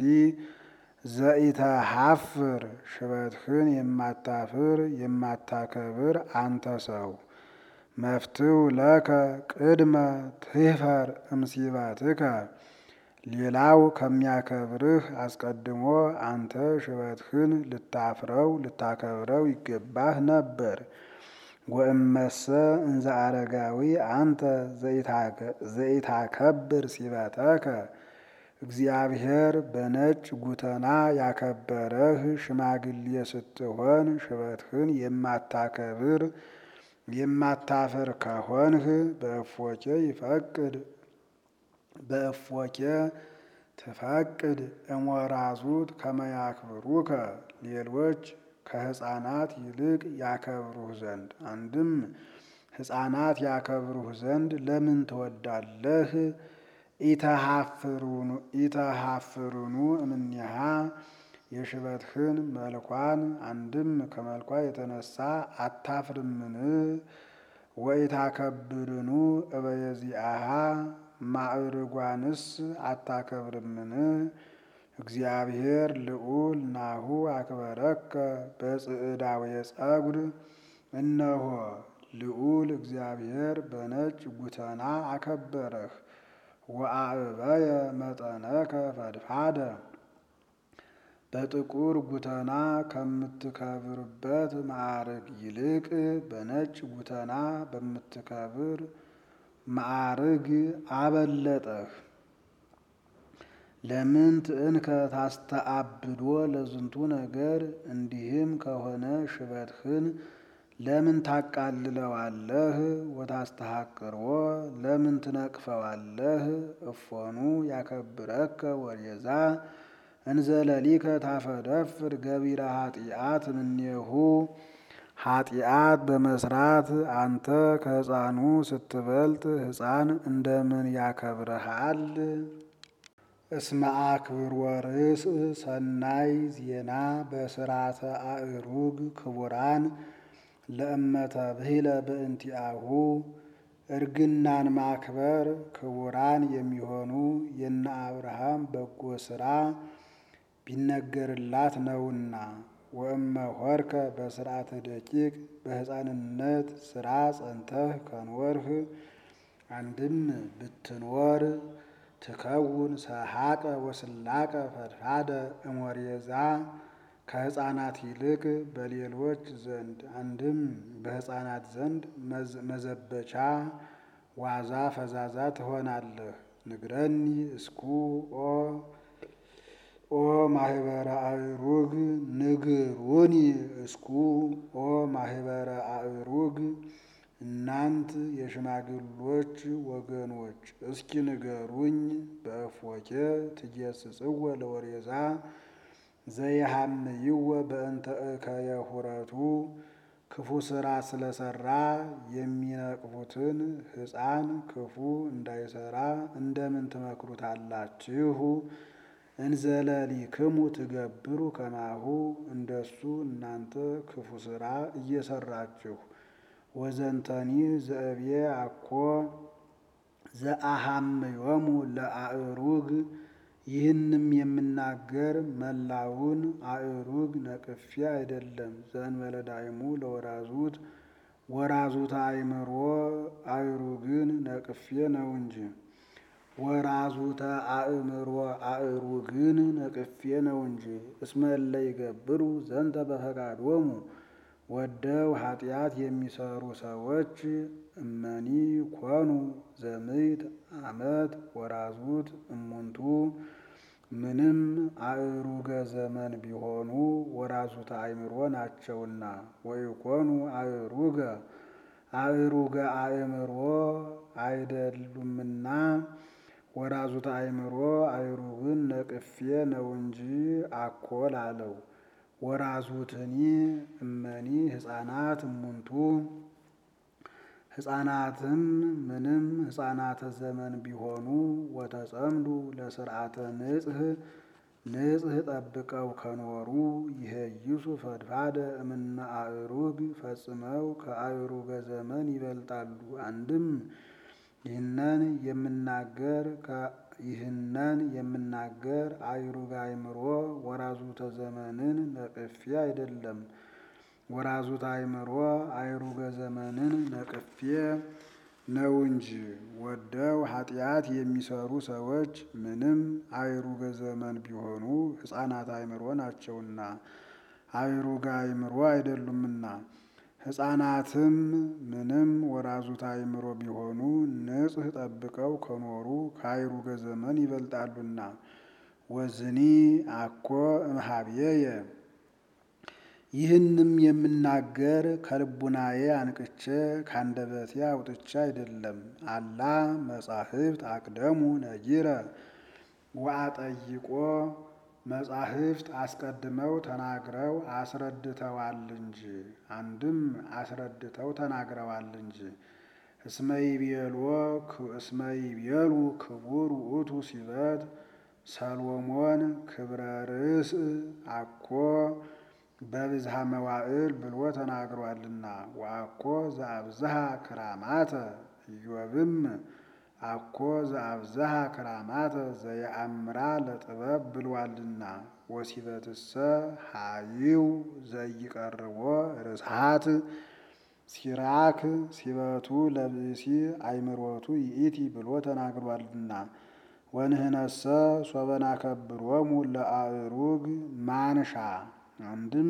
ዘኢተሐፍር ሽበትህን የማታፍር የማታከብር አንተ ሰው መፍትው ለከ ቅድመ ትህፈር እምሲበትከ ሌላው ከሚያከብርህ አስቀድሞ አንተ ሽበትህን ልታፍረው ልታከብረው ይገባህ ነበር። ወእመሰ እንዘ አረጋዊ አንተ ዘኢታከብር ሲበተከ እግዚአብሔር በነጭ ጉተና ያከበረህ ሽማግሌ ስትሆን ሽበትህን የማታከብር የማታፍር ከሆንህ በእፎኬ ይፈቅድ በእፎኬ ትፈቅድ እሞራዙት ከመያክብሩከ ሌሎች ከሕፃናት ይልቅ ያከብሩህ ዘንድ አንድም ሕፃናት ያከብሩህ ዘንድ ለምን ትወዳለህ? ኢተሐፍሩኑ እምኔሃ የሽበትህን መልኳን አንድም ከመልኳ የተነሳ አታፍርምን? ወኢታከብርኑ እበየዚአሃ ማዕርጓንስ አታከብርምን? እግዚአብሔር ልዑል ናሁ አክበረከ በጽዕዳዊ ጸጉር እነሆ ልዑል እግዚአብሔር በነጭ ጉተና አከበረህ። ወአዕበየ መጠነከ ፈድፋደ በጥቁር ጉተና ከምትከብርበት ማዕርግ ይልቅ በነጭ ጉተና በምትከብር ማዕርግ አበለጠህ። ለምን ትእንከ ታስተአብዶ ለዝንቱ ነገር፣ እንዲህም ከሆነ ሽበትህን ለምን ታቃልለዋለህ? ወታስተሐቅሮ ለምን ትነቅፈዋለህ? እፎኑ ያከብረከ ወሬዛ እንዘለሊከ ታፈደፍር ገቢረ ኃጢአት እምኔሁ ኃጢአት በመስራት አንተ ከሕፃኑ ስትበልጥ ሕፃን እንደምን ያከብረሃል? እስመ አክብር ወርስ ሰናይ ዜና በስራተ አእሩግ ክቡራን ለእመተ ብሂለ በእንቲአሁ እርግናን ማክበር ክቡራን የሚሆኑ የነ አብርሃም በጎ ስራ ቢነገርላት ነውና። ወእመ ሆርከ በስርዓተ ደቂቅ በሕፃንነት ስራ ጸንተህ ከኖርህ አንድም ብትኖር ትከውን ሰሐቀ ወስላቀ ፈድፋደ እሞሬዛ ከሕፃናት ይልቅ በሌሎች ዘንድ አንድም በሕፃናት ዘንድ መዘበቻ ዋዛ ፈዛዛ ትሆናለህ። ንግረኒ እስኩ ኦ ኦ ማህበረ አእሩግ ንግሩኒ እስኩ ኦ ማህበረ አእሩግ እናንት የሽማግሎች ወገኖች እስኪ ንገሩኝ። በእፎኬ ትጌስጽወ ለወሬዛ ዘይሃምይወ በእንተ እከየ ሁረቱ ክፉ ስራ ስለሰራ የሚነቅፉትን ሕፃን ክፉ እንዳይሰራ እንደምን ትመክሩታላችሁ? እንዘለሊክሙ ትገብሩ ከማሁ እንደሱ እናንተ ክፉ ስራ እየሰራችሁ ወዘንተኒ ዘእብዬ አኮ ዘአሃምዮሙ ለአእሩግ ይህንም የምናገር መላውን አእሩግ ነቅፌ አይደለም። ዘእንበለ ዳይሙ ለወራዙት ወራዙት አእምሮ አእሩግን ነቅፌ ነው እንጂ ወራዙተ አእምሮ አእሩግን ነቅፌ ነው እንጂ። እስመ እለ ይገብሩ ዘንተ በፈቃዶሙ ወደው ኃጢአት የሚሰሩ ሰዎች እመኒ ኮኑ ዘምዕት ዓመት ወራዙት እሙንቱ ምንም አእሩገ ዘመን ቢሆኑ ወራዙተ አእምሮ ናቸውና። ወይኮኑ አእሩገ አእሩገ አእምሮ አይደሉምና ወራዙተ አእምሮ አእሩግን ነቅፌ ነው እንጂ አኮል አለው። ወራዙትኒ እመኒ ሕፃናት እሙንቱ ሕፃናትም ምንም ሕፃናተ ዘመን ቢሆኑ ወተጸምዱ ለስርዓተ ንጽህ ንጽህ ጠብቀው ከኖሩ ይሄይሱ ፈድፋደ እምነ አእሩግ ፈጽመው ከአእሩገ ዘመን ይበልጣሉ። አንድም ይህነን የምናገር ይህነን የምናገር አእሩግ አእምሮ ወራዙተ ዘመንን ነቅፌ አይደለም። ወራዙት አእምሮ አእሩገ ዘመንን ነቅፌ ነው እንጂ። ወደው ኃጢአት የሚሰሩ ሰዎች ምንም አእሩገ ዘመን ቢሆኑ ሕፃናት አእምሮ ናቸውና አእሩገ አእምሮ አይደሉምና። ሕፃናትም ምንም ወራዙት አእምሮ ቢሆኑ ንጽህ ጠብቀው ከኖሩ ከአእሩገ ዘመን ይበልጣሉና። ወዝኒ አኮ እምኀቤየ ይህንም የምናገር ከልቡናዬ አንቅቼ ካንደበቴ አውጥቼ አይደለም። አላ መጻሕፍት አቅደሙ ነጊረ ወአጠይቆ መጻሕፍት አስቀድመው ተናግረው አስረድተዋል እንጂ አንድም አስረድተው ተናግረዋል እንጂ። እስመ ይቤሎ እስመ ይቤሉ ክቡር ውእቱ ሲበት ሰሎሞን ክብረ ርእስ አኮ በብዝሃ መዋዕል ብሎ ተናግሯልና። ወአኮ ዘአብዝሃ ክራማተ ኢዮብም አኮ ዘአብዝሃ ክራማተ ዘየአምራ ለጥበብ ብሏልና። ወሲበትሰ ሀይው ዘይቀርቦ ርስሃት ሲራክ ሲበቱ ለብእሲ አይምሮቱ ይእቲ ብሎ ተናግሯልና። ወንህነሰ ሶበ ናከብሮሙ ለአእሩግ ማንሻ አንድም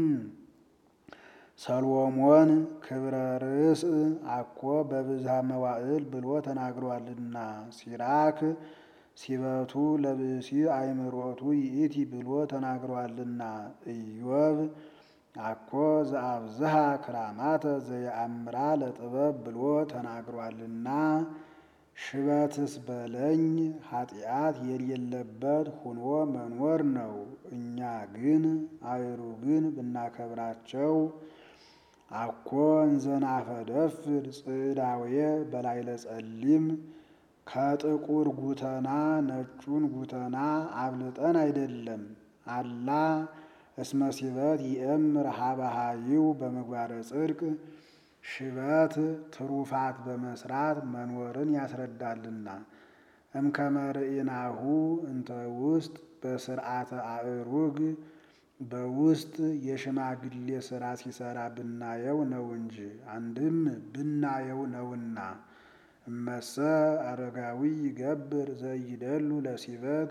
ሰሎሞን ክብረ ርእስ አኮ በብዝሃ መዋዕል ብሎ ተናግሯልና ሲራክ ሲበቱ ለብእሲ አይምሮቱ ይእቲ ብሎ ተናግሯልና ኢዮብ አኮ ዘአብዝሃ ክራማተ ዘየአምራ ለጥበብ ብሎ ተናግሯልና ሽበትስ በለኝ ኃጢአት የሌለበት ሁኖ መኖር ነው። እኛ ግን አእሩግን ብናከብራቸው አኮ እንዘናፈደፍድ ጽዕዳውየ በላይለ ጸሊም ከጥቁር ጉተና ነጩን ጉተና አብልጠን አይደለም። አላ እስመ ሲበት ይእምር ሀበሃይው በምግባረ ጽድቅ ሽበት ትሩፋት በመስራት መኖርን ያስረዳልና። እምከመ ርኢናሁ እንተ ውስጥ በስርዓተ አእሩግ በውስጥ የሽማግሌ ስራ ሲሰራ ብናየው ነው እንጂ አንድም ብናየው ነውና። እመሰ አረጋዊ ይገብር ዘይደሉ ለሲበት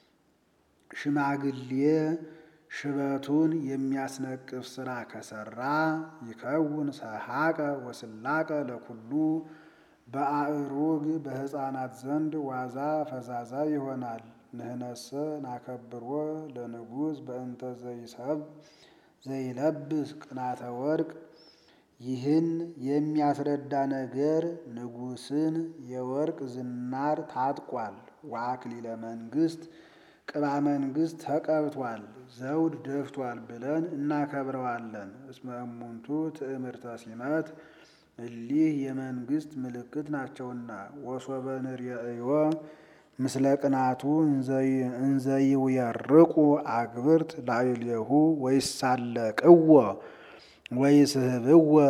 ሽማግሌ ሽበቱን የሚያስነቅፍ ስራ ከሰራ ይከውን ሰሐቀ ወስላቀ ለኩሉ በአእሩግ በሕፃናት ዘንድ ዋዛ ፈዛዛ ይሆናል። ንህነሰ ናከብሮ ለንጉሥ በእንተ ዘይሰብ ዘይለብስ ቅናተ ወርቅ ይህን የሚያስረዳ ነገር ንጉሥን የወርቅ ዝናር ታጥቋል፣ ወአክሊለ መንግሥት ቅባ መንግሥት ተቀብቷል፣ ዘውድ ደፍቷል ብለን እናከብረዋለን። እስመ እሙንቱ ትእምርተ ሲመት እሊህ የመንግሥት ምልክት ናቸውና። ወሶበ ንርእዮ ምስለ ቅናቱ እንዘይውየርቁ አግብርት ላዕሌሁ ወይሳለቅዎ ወይስህብዎ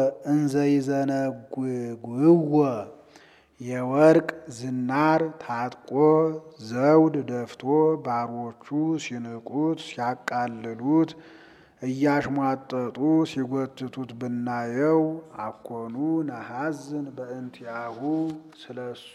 እንዘይዘነጉግዎ የወርቅ ዝናር ታጥቆ ዘውድ ደፍቶ ባሮቹ ሲንቁት ሲያቃልሉት እያሽሟጠጡ ሲጎትቱት ብናየው አኮኑ ነሐዝን በእንቲአሁ ስለሱ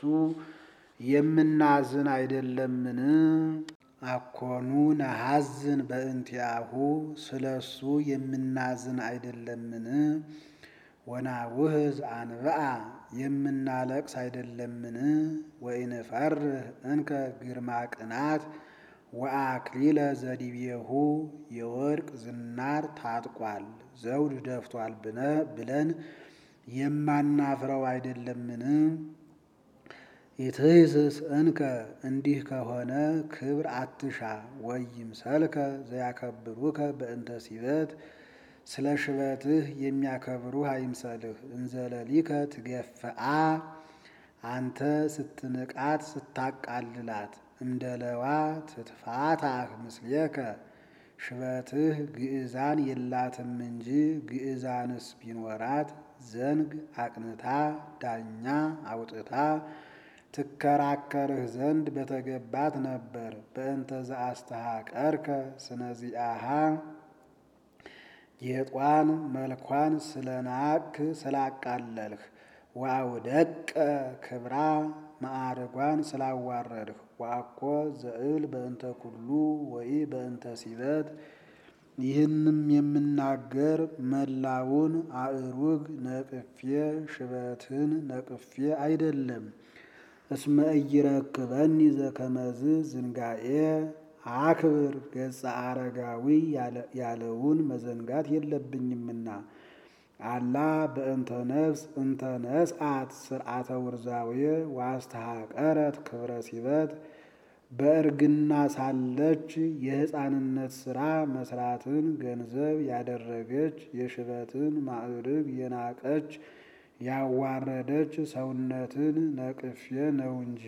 የምናዝን አይደለምን? አኮኑ ነሐዝን በእንቲአሁ ስለሱ የምናዝን አይደለምን? ወናውህዝ አንብአ የምናለቅስ አይደለምን? ወኢንፈርህ እንከ ግርማ ቅናት ወአክሊለ ዘዲቤሁ የወርቅ ዝናር ታጥቋል ዘውድ ደፍቷል ብለን የማናፍረው አይደለምን? ኢትሕስስ እንከ እንዲህ ከሆነ ክብር አትሻ ወይምሰልከ ዘያከብሩከ በእንተ ሲበት ስለ ሽበትህ የሚያከብሩህ አይምሰልህ። እንዘለሊከ ትገፍአ አንተ ስትንቃት ስታቃልላት እምደለዋ ትትፋታህ ምስሌከ ሽበትህ ግዕዛን የላትም እንጂ ግዕዛንስ ቢኖራት ዘንግ አቅንታ ዳኛ አውጥታ ትከራከርህ ዘንድ በተገባት ነበር። በእንተ ዘአስተሐቀርከ ስነዚአሃ ጌጧን መልኳን ስለናቅክ ስላቃለልህ ወአውደቀ ክብራ ማዕርጓን ስላዋረድህ ወአኮ ዘእል በእንተ ኩሉ ወይ በእንተ ሲበት ይህንም የምናገር መላውን አእሩግ ነቅፌ ሽበትን ነቅፌ አይደለም። እስመ ኢይረክበኒ ዘከመዝ ዝንጋኤ አክብር ገጸ አረጋዊ ያለውን መዘንጋት የለብኝምና። አላ በእንተ ነፍስ እንተ ነስአት ስርዓተ ውርዛዌ ዋስተሐቀረት ክብረ ሲበት በእርግና ሳለች የሕፃንነት ሥራ መስራትን ገንዘብ ያደረገች የሽበትን ማዕርግ የናቀች ያዋረደች ሰውነትን ነቅፌ ነው እንጂ።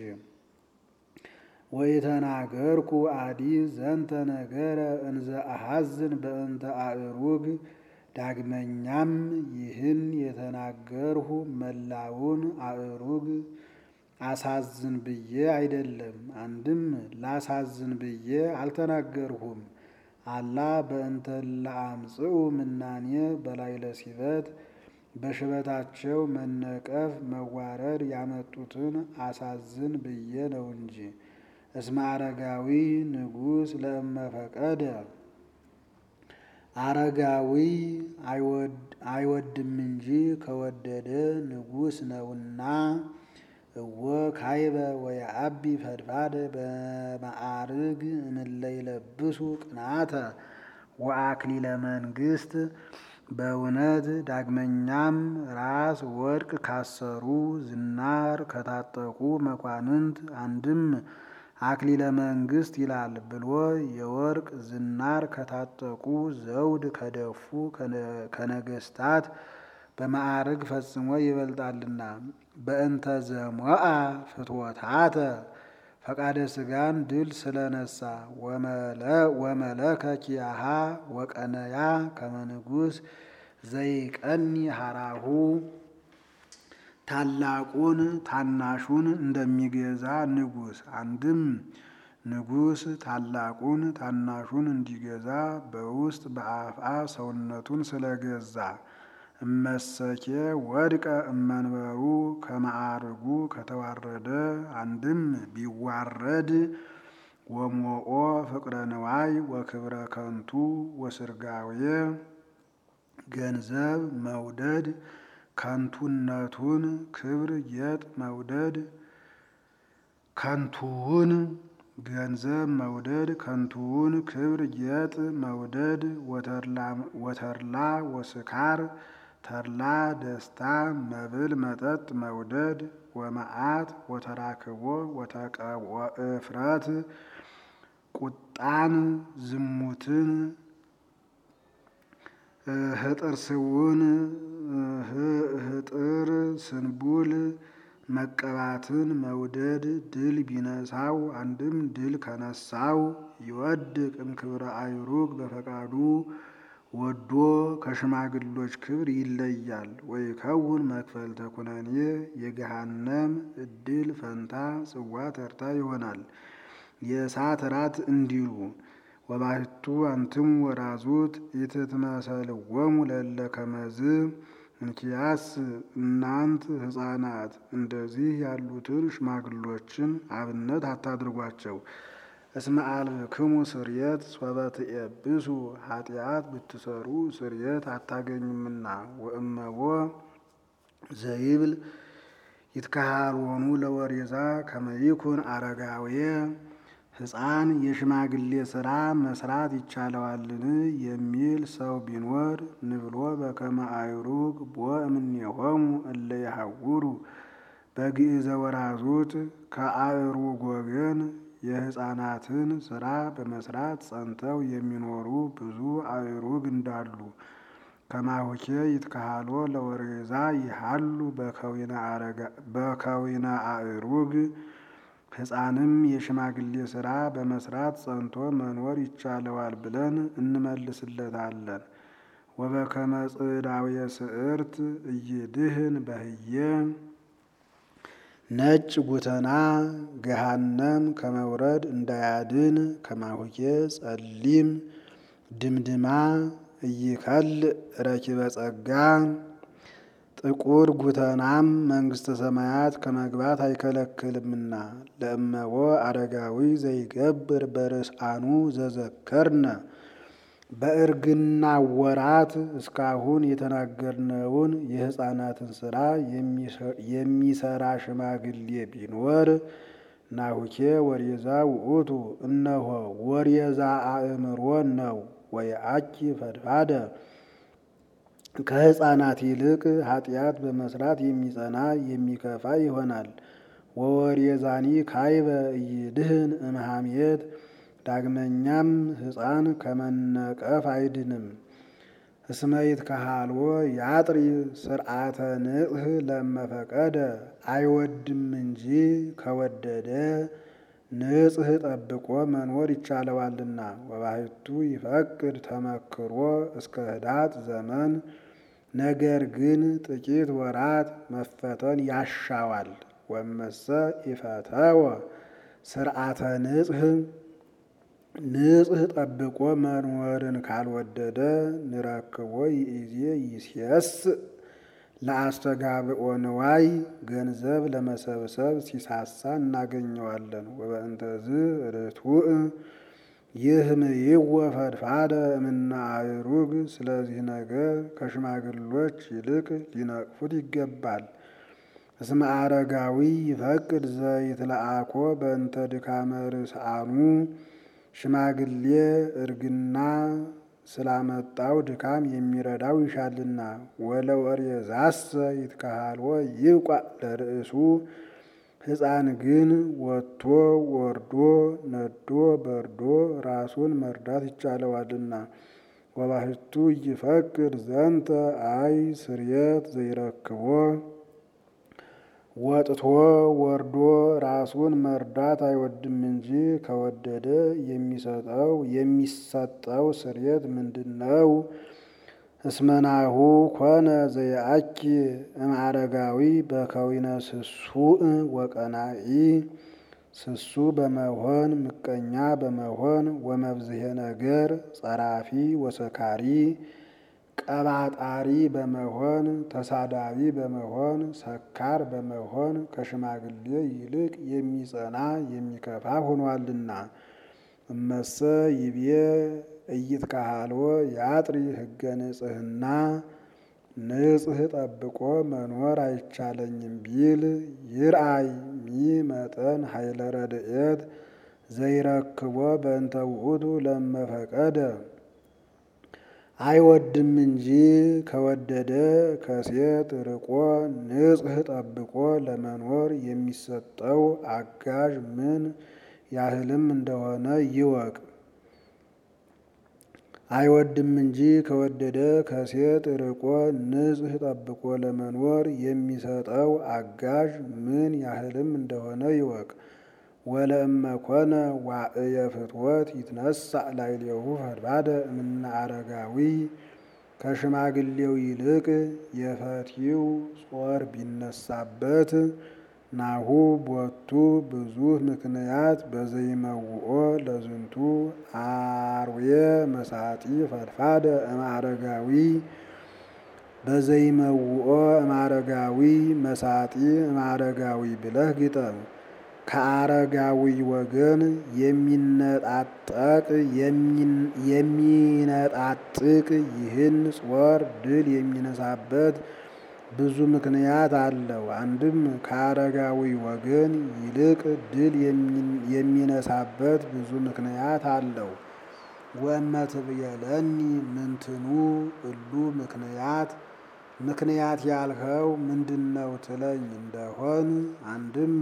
ወኢተናገርኩ አዲ ዘንተ ነገረ እንዘ አሐዝን በእንተ አእሩግ ዳግመኛም ይህን የተናገርሁ መላውን አእሩግ አሳዝን ብዬ አይደለም። አንድም ላሳዝን ብዬ አልተናገርሁም። አላ በእንተ ለአምጽኡ ምናኔ በላዕለ ሲበት በሽበታቸው መነቀፍ መዋረድ ያመጡትን አሳዝን ብዬ ነው እንጂ። እስመ አረጋዊ ንጉሥ ለእመፈቀደ አረጋዊ አይወድም እንጂ ከወደደ ንጉሥ ነውና። እወ ካይበ ወየአቢ ፈድፋደ በማዕርግ እምእለ ይለብሱ ቅንዓተ ወአክሊለ መንግሥት በእውነት ዳግመኛም ራስ ወርቅ ካሰሩ ዝናር ከታጠቁ መኳንንት አንድም አክሊለ መንግሥት ይላል ብሎ የወርቅ ዝናር ከታጠቁ ዘውድ ከደፉ ከነገስታት በማዕርግ ፈጽሞ ይበልጣልና። በእንተ ዘሞአ ፍትወታተ ፈቃደ ሥጋን ድል ስለነሳ ወመለከ ኪያሃ ወቀነያ ከመ ንጉሥ ዘይቀኒ ሀራሁ ታላቁን ታናሹን እንደሚገዛ ንጉሥ አንድም ንጉሥ ታላቁን ታናሹን እንዲገዛ በውስጥ በአፍአ ሰውነቱን ስለገዛ እመሰኬ ወድቀ እመንበሩ ከማዕርጉ ከተዋረደ አንድም ቢዋረድ ወሞኦ ፍቅረ ንዋይ ወክብረ ከንቱ ወስርጋዌ ገንዘብ መውደድ ከንቱነቱን ክብር ጌጥ መውደድ ከንቱውን ገንዘብ መውደድ ከንቱውን ክብር ጌጥ መውደድ ወተርላ ወስካር ተድላ ደስታ መብል መጠጥ መውደድ ወመዓት ወተራክቦ ወእፍረት ቁጣን ዝሙትን ህጥር ስውን ህጥር ስንቡል መቀባትን መውደድ ድል ቢነሳው አንድም ድል ከነሳው ይወድቅ እምክብረ አይሩግ በፈቃዱ ወዶ ከሽማግሎች ክብር ይለያል። ወይከውን መክፈልተ ኩነኔ የገሃነም እድል ፈንታ ጽዋ ተርታ ይሆናል። የእሳት ራት እንዲሉ ወባሕቱ አንትሙ ወራዙት ኢትትመሰልዎሙ ለእለ ከመዝ እንኪያስ እናንት ሕፃናት እንደዚህ ያሉትን ሽማግሎችን አብነት አታድርጓቸው። እስመ አልብክሙ ስርየት ሶበ ትኤብሱ ኃጢአት ብትሰሩ ስርየት አታገኙምና። ወእመቦ ዘይብል ይትከሃልወኑ ለወሬዛ ከመይኩን አረጋዌ ሕፃን የሽማግሌ ሥራ መስራት ይቻለዋልን የሚል ሰው ቢኖር ንብሎ በከመ አይሩግ ቦ እምኔሆሙ እለ ይሐውሩ በግእዘ ወራዙት ከአእሩግ ወገን የሕፃናትን ሥራ በመስራት ጸንተው የሚኖሩ ብዙ አእሩግ እንዳሉ ከማሁኬ ይትከሃሎ ለወሬዛ ይሃሉ በከዊነ አእሩግ ሕፃንም የሽማግሌ ሥራ በመስራት ጸንቶ መኖር ይቻለዋል ብለን እንመልስለታለን። ወበከመ ጽዳውየ ስዕርት እይድህን በህየ ነጭ ጉተና ገሃነም ከመውረድ እንዳያድን ከማሁኬ ጸሊም ድምድማ እይከል ረኪበ ጸጋ ጥቁር ጉተናም መንግሥተ ሰማያት ከመግባት አይከለክልምና። ለእመቦ አረጋዊ ዘይገብር በርስአኑ ዘዘከርነ በእርግና ወራት እስካሁን የተናገርነውን የሕፃናትን ሥራ የሚሰራ ሽማግሌ ቢኖር ናሁኬ ወሬዛ ውእቱ እነሆ ወሬዛ አእምሮ ነው። ወየአኪ ፈድፋደ ከሕፃናት ይልቅ ኃጢአት በመስራት የሚጸና የሚከፋ ይሆናል። ወወሬዛኒ ካይበ እይድህን እምሃሜት ዳግመኛም ሕፃን ከመነቀፍ አይድንም። እስመይት ከሃልዎ ያጥሪ ስርዓተ ንጽህ ለመፈቀደ አይወድም እንጂ ከወደደ ንጽህ ጠብቆ መኖር ይቻለዋልና። ወባሕቱ ይፈቅድ ተመክሮ እስከ ህዳት ዘመን ነገር ግን ጥቂት ወራት መፈተን ያሻዋል። ወመሰ ኢፈተወ ስርዓተ ንጽህ ንጽህ ጠብቆ መኖርን ካልወደደ ንረክቦ ይእዜ ይስየስ ለአስተጋብኦ ንዋይ ገንዘብ ለመሰብሰብ ሲሳሳ እናገኘዋለን። ወበእንተዝ ርቱዕ ይህምይወ ፈድፋደ እምነ አእሩግ። ስለዚህ ነገር ከሽማግሎች ይልቅ ሊነቅፉት ይገባል። እስመ አረጋዊ ይፈቅድ ዘይትለአኮ በእንተ ድካመ ርስአኑ። ሽማግሌ እርግና ስላመጣው ድካም የሚረዳው ይሻልና። ወለወሬዛሰ ይትከሃልዎ ይብቋዕ ለርእሱ። ሕፃን ግን ወጥቶ ወርዶ ነዶ በርዶ ራሱን መርዳት ይቻለዋልና። ወባሕቱ ይፈቅድ ዘንተ አይ ስርየት ዘይረክቦ ወጥቶ ወርዶ ራሱን መርዳት አይወድም እንጂ ከወደደ የሚሰጠው የሚሰጠው ስርየት ምንድን ነው? እስመናሁ ኮነ ዘየአኪ እምአረጋዊ በከዊነ ስሱእ ወቀናኢ ስሱ በመሆን ምቀኛ በመሆን ወመብዝሄ ነገር ጸራፊ ወሰካሪ ቀባጣሪ በመሆን ተሳዳቢ በመሆን ሰካር በመሆን ከሽማግሌ ይልቅ የሚጸና የሚከፋ ሆኗልና። እመሰ ይቤ ኢይትከሃልዎ ያጥሪ ሕገ ንጽሕና ንጽሕ ጠብቆ መኖር አይቻለኝም ቢል ይርአይ ሚመጠን ኃይለ ረድኤት ዘይረክቦ በእንተ ውእቱ ለመፈቀደ አይወድም እንጂ ከወደደ ከሴት ርቆ ንጽሕ ጠብቆ ለመኖር የሚሰጠው አጋዥ ምን ያህልም እንደሆነ ይወቅ። አይወድም እንጂ ከወደደ ከሴት ርቆ ንጽሕ ጠብቆ ለመኖር የሚሰጠው አጋዥ ምን ያህልም እንደሆነ ይወቅ። ወለእመ ኮነ ዋእየ ፍትወት ይትነሳእ ላዕሌሁ ፈድባደ እምነ አረጋዊ ከሽማግሌው ይልቅ የፈቲው ጾር ቢነሳበት ናሁ ቦቱ ብዙ ምክንያት በዘይመውኦ ለዝንቱ አርዌ መሳጢ ፈድፋደ እምአረጋዊ በዘይመውኦ እምአረጋዊ መሳጢ እምአረጋዊ ብለህ ግጠም። ከአረጋዊ ወገን የሚነጣጠቅ የሚነጣጥቅ ይህን ጾር ድል የሚነሳበት ብዙ ምክንያት አለው። አንድም ከአረጋዊ ወገን ይልቅ ድል የሚነሳበት ብዙ ምክንያት አለው። ወእመትብየለኒ ምንትኑ እሉ ምክንያት ምክንያት ያልኸው ምንድነው ትለኝ እንደሆን አንድም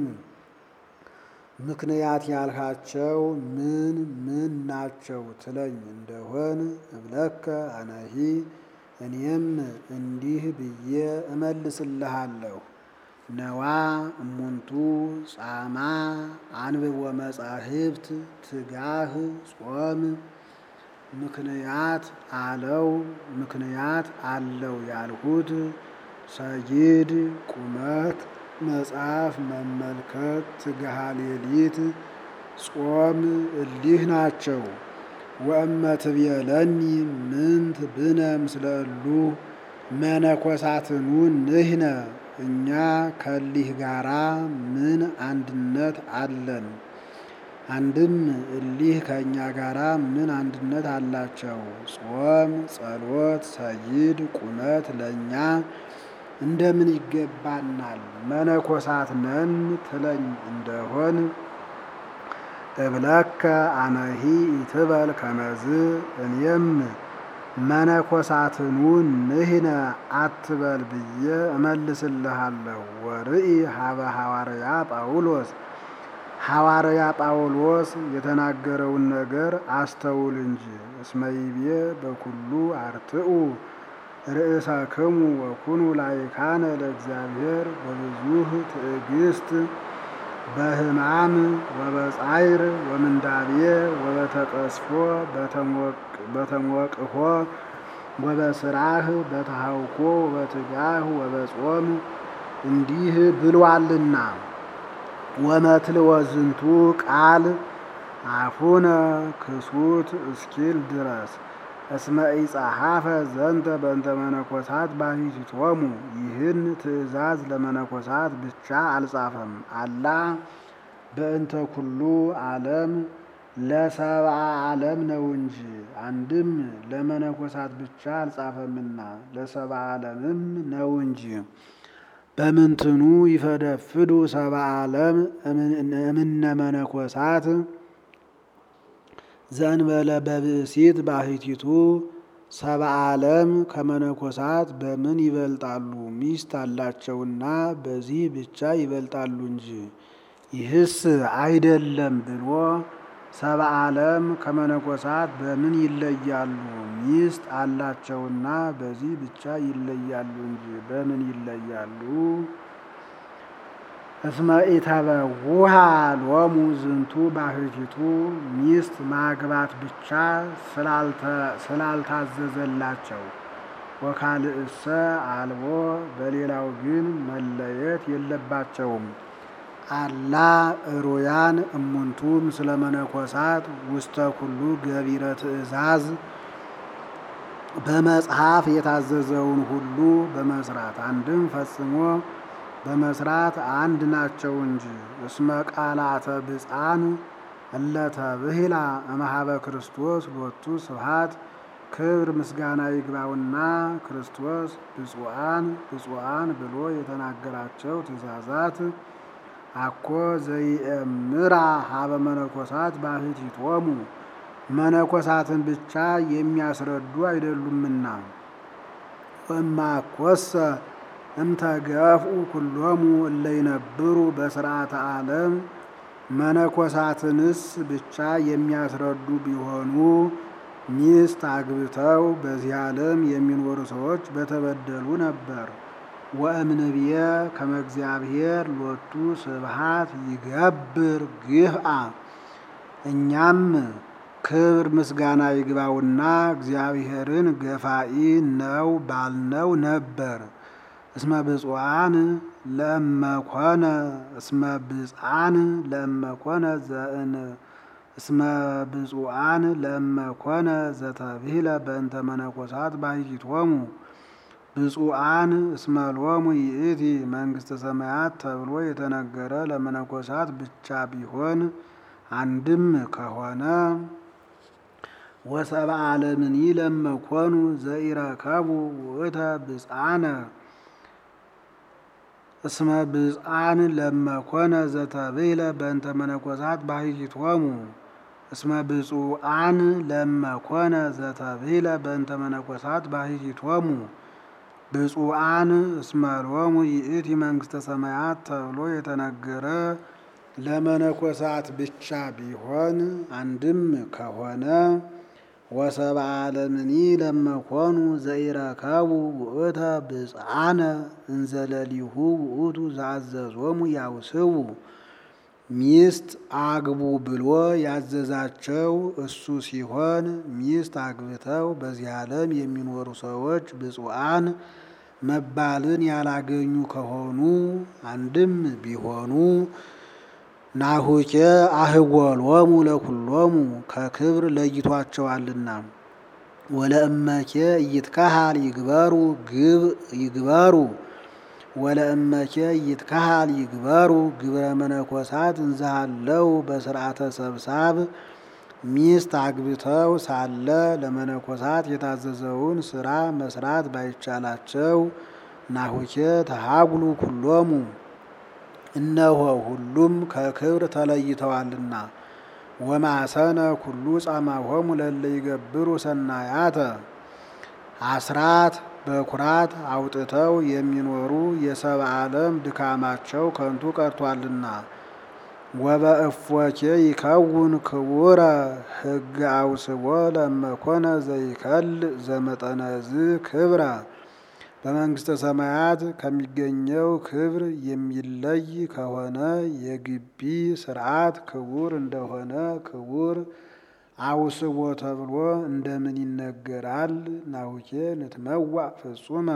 ምክንያት ያልካቸው ምን ምን ናቸው ትለኝ እንደሆን እብለከ አነሂ እኔም እንዲህ ብዬ እመልስልሃለሁ። ነዋ እሙንቱ ጻማ አንብቦ መጻሕፍት ትጋህ ጾም ምክንያት አለው ምክንያት አለው ያልሁት ሰጊድ ቁመት መጽሐፍ መመልከት ትግሃ ሌሊት ጾም እሊህ ናቸው። ወእመ ትቤለኒ ምንት ብነ ምስለ እሉ መነኮሳትኑ ንሕነ እኛ ከሊህ ጋራ ምን አንድነት አለን? አንድም እሊህ ከእኛ ጋራ ምን አንድነት አላቸው? ጾም፣ ጸሎት፣ ሰጊድ፣ ቁመት ለእኛ እንደምን ይገባናል? መነኮሳት ነን ትለኝ እንደሆን እብለከ አነሂ ኢትበል ከመዝ እኔም መነኮሳትኑ ንሕነ አትበል ብዬ እመልስልሃለሁ። ወርኢ ሀበ ሐዋርያ ጳውሎስ ሐዋርያ ጳውሎስ የተናገረውን ነገር አስተውል እንጂ እስመ ይቤ በኩሉ አርትዑ ርእሰክሙ ወኩኑ ላይካነ ለእግዚአብሔር በብዙህ ትዕግስት በሕማም ወበጻይር ወምንዳቤ ወበተቀስፎ በተሞቅሆ ወበስራህ በተሃውኮ ወበትጋህ ወበጾም እንዲህ ብሏልና። ወመትልወ ዝንቱ ቃል አፉነ ክሱት እስኪል ድረስ እስመ ኢጸሐፈ ዘንተ በእንተ መነኮሳት ባሕቲቶሙ ይህን ትእዛዝ ለመነኮሳት ብቻ አልጻፈም። አላ በእንተ ኩሉ ዓለም ለሰብአ ዓለም ነው እንጂ። አንድም ለመነኮሳት ብቻ አልጻፈምና ለሰብአ ዓለምም ነው እንጂ። በምንትኑ ይፈደፍዱ ሰብአ ዓለም እምነ መነኮሳት ዘእንበለ በብእሲት ባሕቲቱ ሰብአ ዓለም ከመነኮሳት በምን ይበልጣሉ? ሚስት አላቸውና በዚህ ብቻ ይበልጣሉ እንጂ። ይህስ አይደለም ብሎ ሰብአ ዓለም ከመነኮሳት በምን ይለያሉ? ሚስት አላቸውና በዚህ ብቻ ይለያሉ እንጂ በምን ይለያሉ? እስመ ኢተበውሃ ሎሙ ዝንቱ ባሕቲቱ ሚስት ማግባት ብቻ ስላልታዘዘላቸው ወካልእሰ አልቦ በሌላው ግን መለየት የለባቸውም። አላ እሩያን እሙንቱ ምስለ መነኮሳት ውስተ ኩሉ ገቢረ ትእዛዝ በመጽሐፍ የታዘዘውን ሁሉ በመስራት አንድም ፈጽሞ በመስራት አንድ ናቸው እንጂ። እስመ ቃላተ ብፃን እለተ ብሂላ እምኀበ ክርስቶስ ሎቱ ስብሐት ክብር ምስጋና ይግባውና ክርስቶስ ብፁዓን ብፁዓን ብሎ የተናገራቸው ትእዛዛት አኮ ዘይእምራ ሀበ መነኮሳት ባሕቲቶሙ መነኮሳትን ብቻ የሚያስረዱ አይደሉምና ወማኮሰ እምተገፍኡ ኩሎሙ እለ ይነብሩ በስርዓተ ዓለም መነኮሳትንስ ብቻ የሚያስረዱ ቢሆኑ ሚስት አግብተው በዚህ ዓለም የሚኖሩ ሰዎች በተበደሉ ነበር። ወእምንብየ ከመ እግዚአብሔር ሎቱ ስብሐት ይገብር ግፍአ እኛም ክብር ምስጋና ይግባውና እግዚአብሔርን ገፋኢ ነው ባልነው ነበር። እስመ ብፁዓን ለእመኮነ እስመ ብፅዓን ለእመኮነ ዘእን እስመ ብፁዓን ለእመኮነ ዘተብሂለ በእንተ መነኮሳት ባሕቲቶሙ ብፁዓን እስመ ሎሙ ይእቲ መንግሥተ ሰማያት ተብሎ የተነገረ ለመነኮሳት ብቻ ቢሆን አንድም ከሆነ ወሰብአ ዓለምኒ ለመኮኑ ዘኢረከቡ ውእተ ብፅዓነ እስመ ብፅዓን ለመኮነ ዘተብሂለ በእንተ መነኮሳት ባሕቲቶሙ እስመ ብፁዓን ለመኮነ ዘተብሂለ በእንተ መነኮሳት ባሕቲቶሙ ብፁዓን እስመ ሎሙ ይእቲ መንግሥተ ሰማያት ተብሎ የተነገረ ለመነኮሳት ብቻ ቢሆን አንድም ከሆነ ወሰብአ ዓለምኒ ለመኮኑ ዘኢረከቡ ውእተ ብፅዓነ እንዘለሊሁ ውእቱ ዘአዘዞሙ ያውስቡ ሚስት አግቡ ብሎ ያዘዛቸው እሱ ሲሆን ሚስት አግብተው በዚህ ዓለም የሚኖሩ ሰዎች ብፁዓን መባልን ያላገኙ ከሆኑ አንድም ቢሆኑ ናሁኬ አህወሎሙ ለኩሎሙ ከክብር ለይቷቸዋልና ወለእመኬ ኢይትከሃል ይግበሩ ግብ ይግበሩ ወለእመኬ ኢይትከሃል ይግበሩ ግብረ መነኮሳት እንዘሃለው በስርዓተ ሰብሳብ ሚስት አግብተው ሳለ ለመነኮሳት የታዘዘውን ስራ መስራት ባይቻላቸው ናሁኬ ተሃጉሉ ኩሎሙ እነሆ ሁሉም ከክብር ተለይተዋልና ወማሰነ ኩሉ ጻማሆሙ ለለ ይገብሩ ሰናያተ አስራት በኩራት አውጥተው የሚኖሩ የሰብአ ዓለም ድካማቸው ከንቱ ቀርቷልና ወበእፎኬ ይከውን ክቡረ ሕግ አውስቦ ለመኮነ ዘይከል ዘመጠነዝ ክብረ በመንግሥተ ሰማያት ከሚገኘው ክብር የሚለይ ከሆነ የግቢ ስርዓት ክቡር እንደሆነ ክቡር አውስቦ ተብሎ እንደምን ይነገራል? ናሁኬ ንትመዋዕ ፍጹመ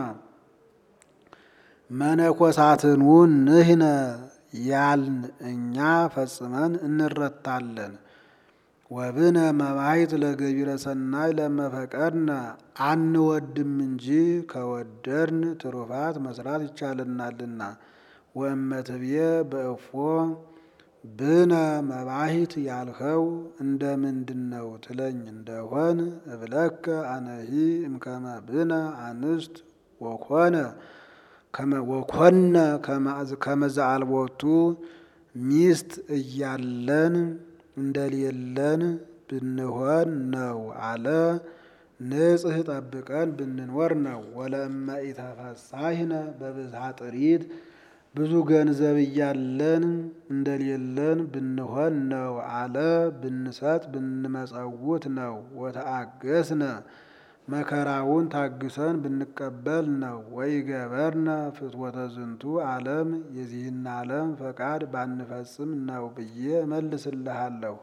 መነኮሳትኑ ንህነ ያልን እኛ ፈጽመን እንረታለን። ወብነ መባይት ለገቢረ ሰናይ ለመፈቀድነ አንወድም እንጂ ከወደድን ትሩፋት መስራት ይቻልናልና። ወእመትብየ በእፎ ብነ መባሂት ያልኸው እንደ ምንድን ነው ትለኝ እንደሆን እብለከ አነሂ እምከመ ብነ አንስት ወኮነ ወኮነ ከመዛአልቦቱ ሚስት እያለን እንደሌለን ብንሆን ነው አለ። ንጽህ ጠብቀን ብንኖር ነው። ወለእመ ኢተፈሳሂነ በብዝሃ ጥሪት ብዙ ገንዘብ እያለን እንደሌለን ብንሆን ነው አለ። ብንሰጥ ብንመጸውት ነው። ወተአገስነ መከራውን ታግሰን ብንቀበል ነው። ወይ ገበርነ ፍትወተ ዝንቱ ዓለም የዚህን ዓለም ፈቃድ ባንፈጽም ነው ብዬ እመልስልሃለሁ።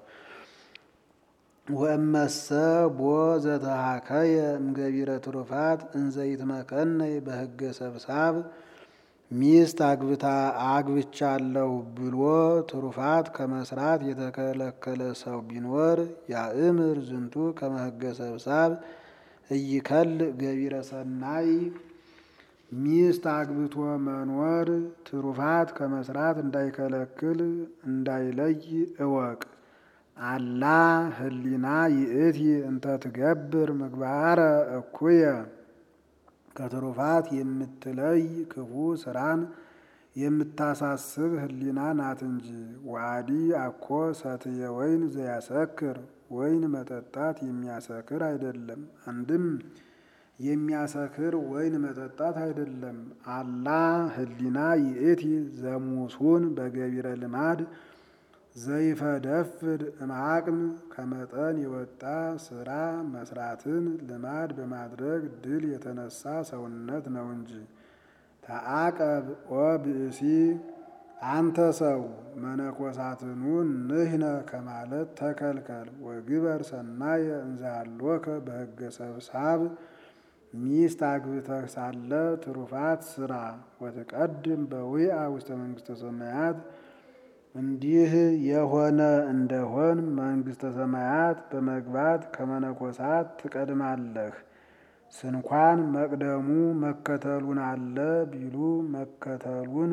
ወእመሰ ቦ ዘተሃከየ እምገቢረ ትሩፋት እንዘይትመከነይ በሕገ ሰብሳብ ሚስት አግብታ አግብቻለሁ ብሎ ትሩፋት ከመስራት የተከለከለ ሰው ቢኖር ያእምር ዝንቱ ከመ ሕገ ሰብሳብ እይከል ገቢረ ሰናይ ሚስት አግብቶ መኖር ትሩፋት ከመስራት እንዳይከለክል እንዳይለይ እወቅ። አላ ህሊና ይእቲ እንተ ትገብር ምግባረ እኩየ ከትሩፋት የምትለይ ክፉ ስራን የምታሳስብ ህሊና ናት እንጂ። ዋዲ አኮ ሰትየ ወይን ዘያሰክር ወይን መጠጣት የሚያሰክር አይደለም። አንድም የሚያሰክር ወይን መጠጣት አይደለም። አላ ህሊና ይእቲ ዘሙሱን በገቢረ ልማድ ዘይፈደፍድ እምአቅም ከመጠን የወጣ ስራ መስራትን ልማድ በማድረግ ድል የተነሳ ሰውነት ነው እንጂ። ተአቀብ ኦ ብእሲ አንተ ሰው መነኮሳትኑ ንሕነ ከማለት ተከልከል። ወግበር ሰናየ እንዛሎከ በሕገ ሰብሳብ ሚስት አግብተህ ሳለ ትሩፋት ስራ። ወትቀድም በዊአ ውስተ መንግስተ ሰማያት እንዲህ የሆነ እንደሆን መንግስተ ሰማያት በመግባት ከመነኮሳት ትቀድማለህ። ስንኳን መቅደሙ መከተሉን አለ ቢሉ መከተሉን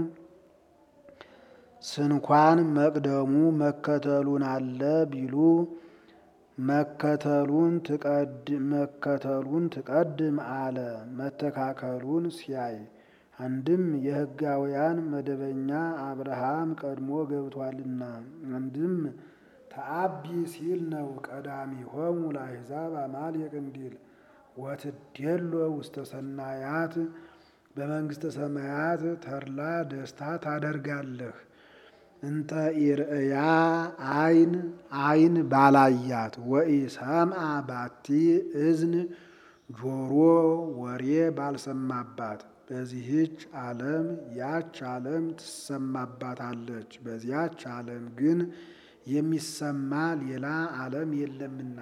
ስንኳን መቅደሙ መከተሉን አለ ቢሉ መከተሉን መከተሉን ትቀድም አለ መተካከሉን ሲያይ አንድም የሕጋውያን መደበኛ አብርሃም ቀድሞ ገብቷልና፣ አንድም ተአቢ ሲል ነው። ቀዳሚ ሆሙ ለአሕዛብ አማልየቅ እንዲል ወትዴሎ ውስተ ሰናያት በመንግስተ ሰማያት ተድላ ደስታ ታደርጋለህ። እንተ ኢርእያ አይን አይን ባላያት ወኢሰምአ ባቲ እዝን ጆሮ ወሬ ባልሰማባት በዚህች ዓለም ያች ዓለም ትሰማባታለች። በዚያች ዓለም ግን የሚሰማ ሌላ ዓለም የለምና።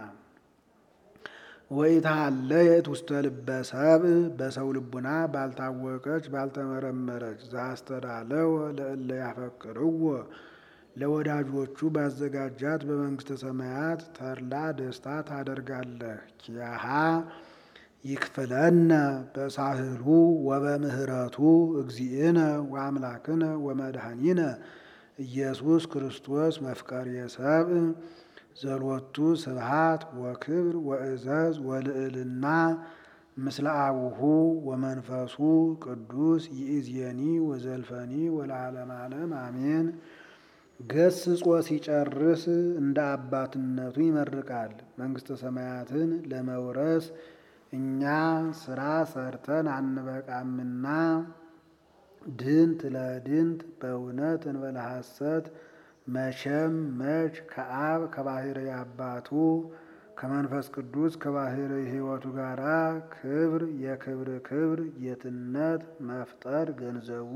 ወኢትሃለየት ውስተ ልበ ሰብእ በሰው ልቡና ባልታወቀች ባልተመረመረች ዘአስተዳለወ ለእለ ያፈቅርዎ ለወዳጆቹ ባዘጋጃት በመንግስተ ሰማያት ተድላ ደስታ ታደርጋለህ። ኪያሃ ይክፍለነ በሳህሉ ወበምህረቱ እግዚእነ ወአምላክነ ወመድኃኒነ ኢየሱስ ክርስቶስ መፍቀሬ ሰብእ ዘሎቱ ስብሃት ወክብር ወእዘዝ ወልዕልና ምስለ አቡሁ ወመንፈሱ ቅዱስ ይእዜኒ ወዘልፈኒ ወለዓለመ ዓለም አሜን። ገስጾ ሲጨርስ እንደ አባትነቱ ይመርቃል። መንግስተ ሰማያትን ለመውረስ እኛ ስራ ሰርተን አንበቃምና ድንት ለድንት በእውነት እንበለ ሐሰት መቼም መች ከአብ ከባሕርይ አባቱ ከመንፈስ ቅዱስ ከባሕርይ ሕይወቱ ጋር ክብር የክብር ክብር ጌትነት መፍጠር ገንዘቡ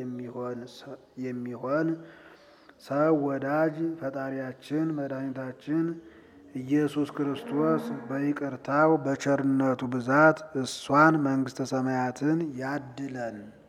የሚሆን ሰው ወዳጅ ፈጣሪያችን መድኃኒታችን ኢየሱስ ክርስቶስ በይቅርታው በቸርነቱ ብዛት እሷን መንግስተ ሰማያትን ያድለን።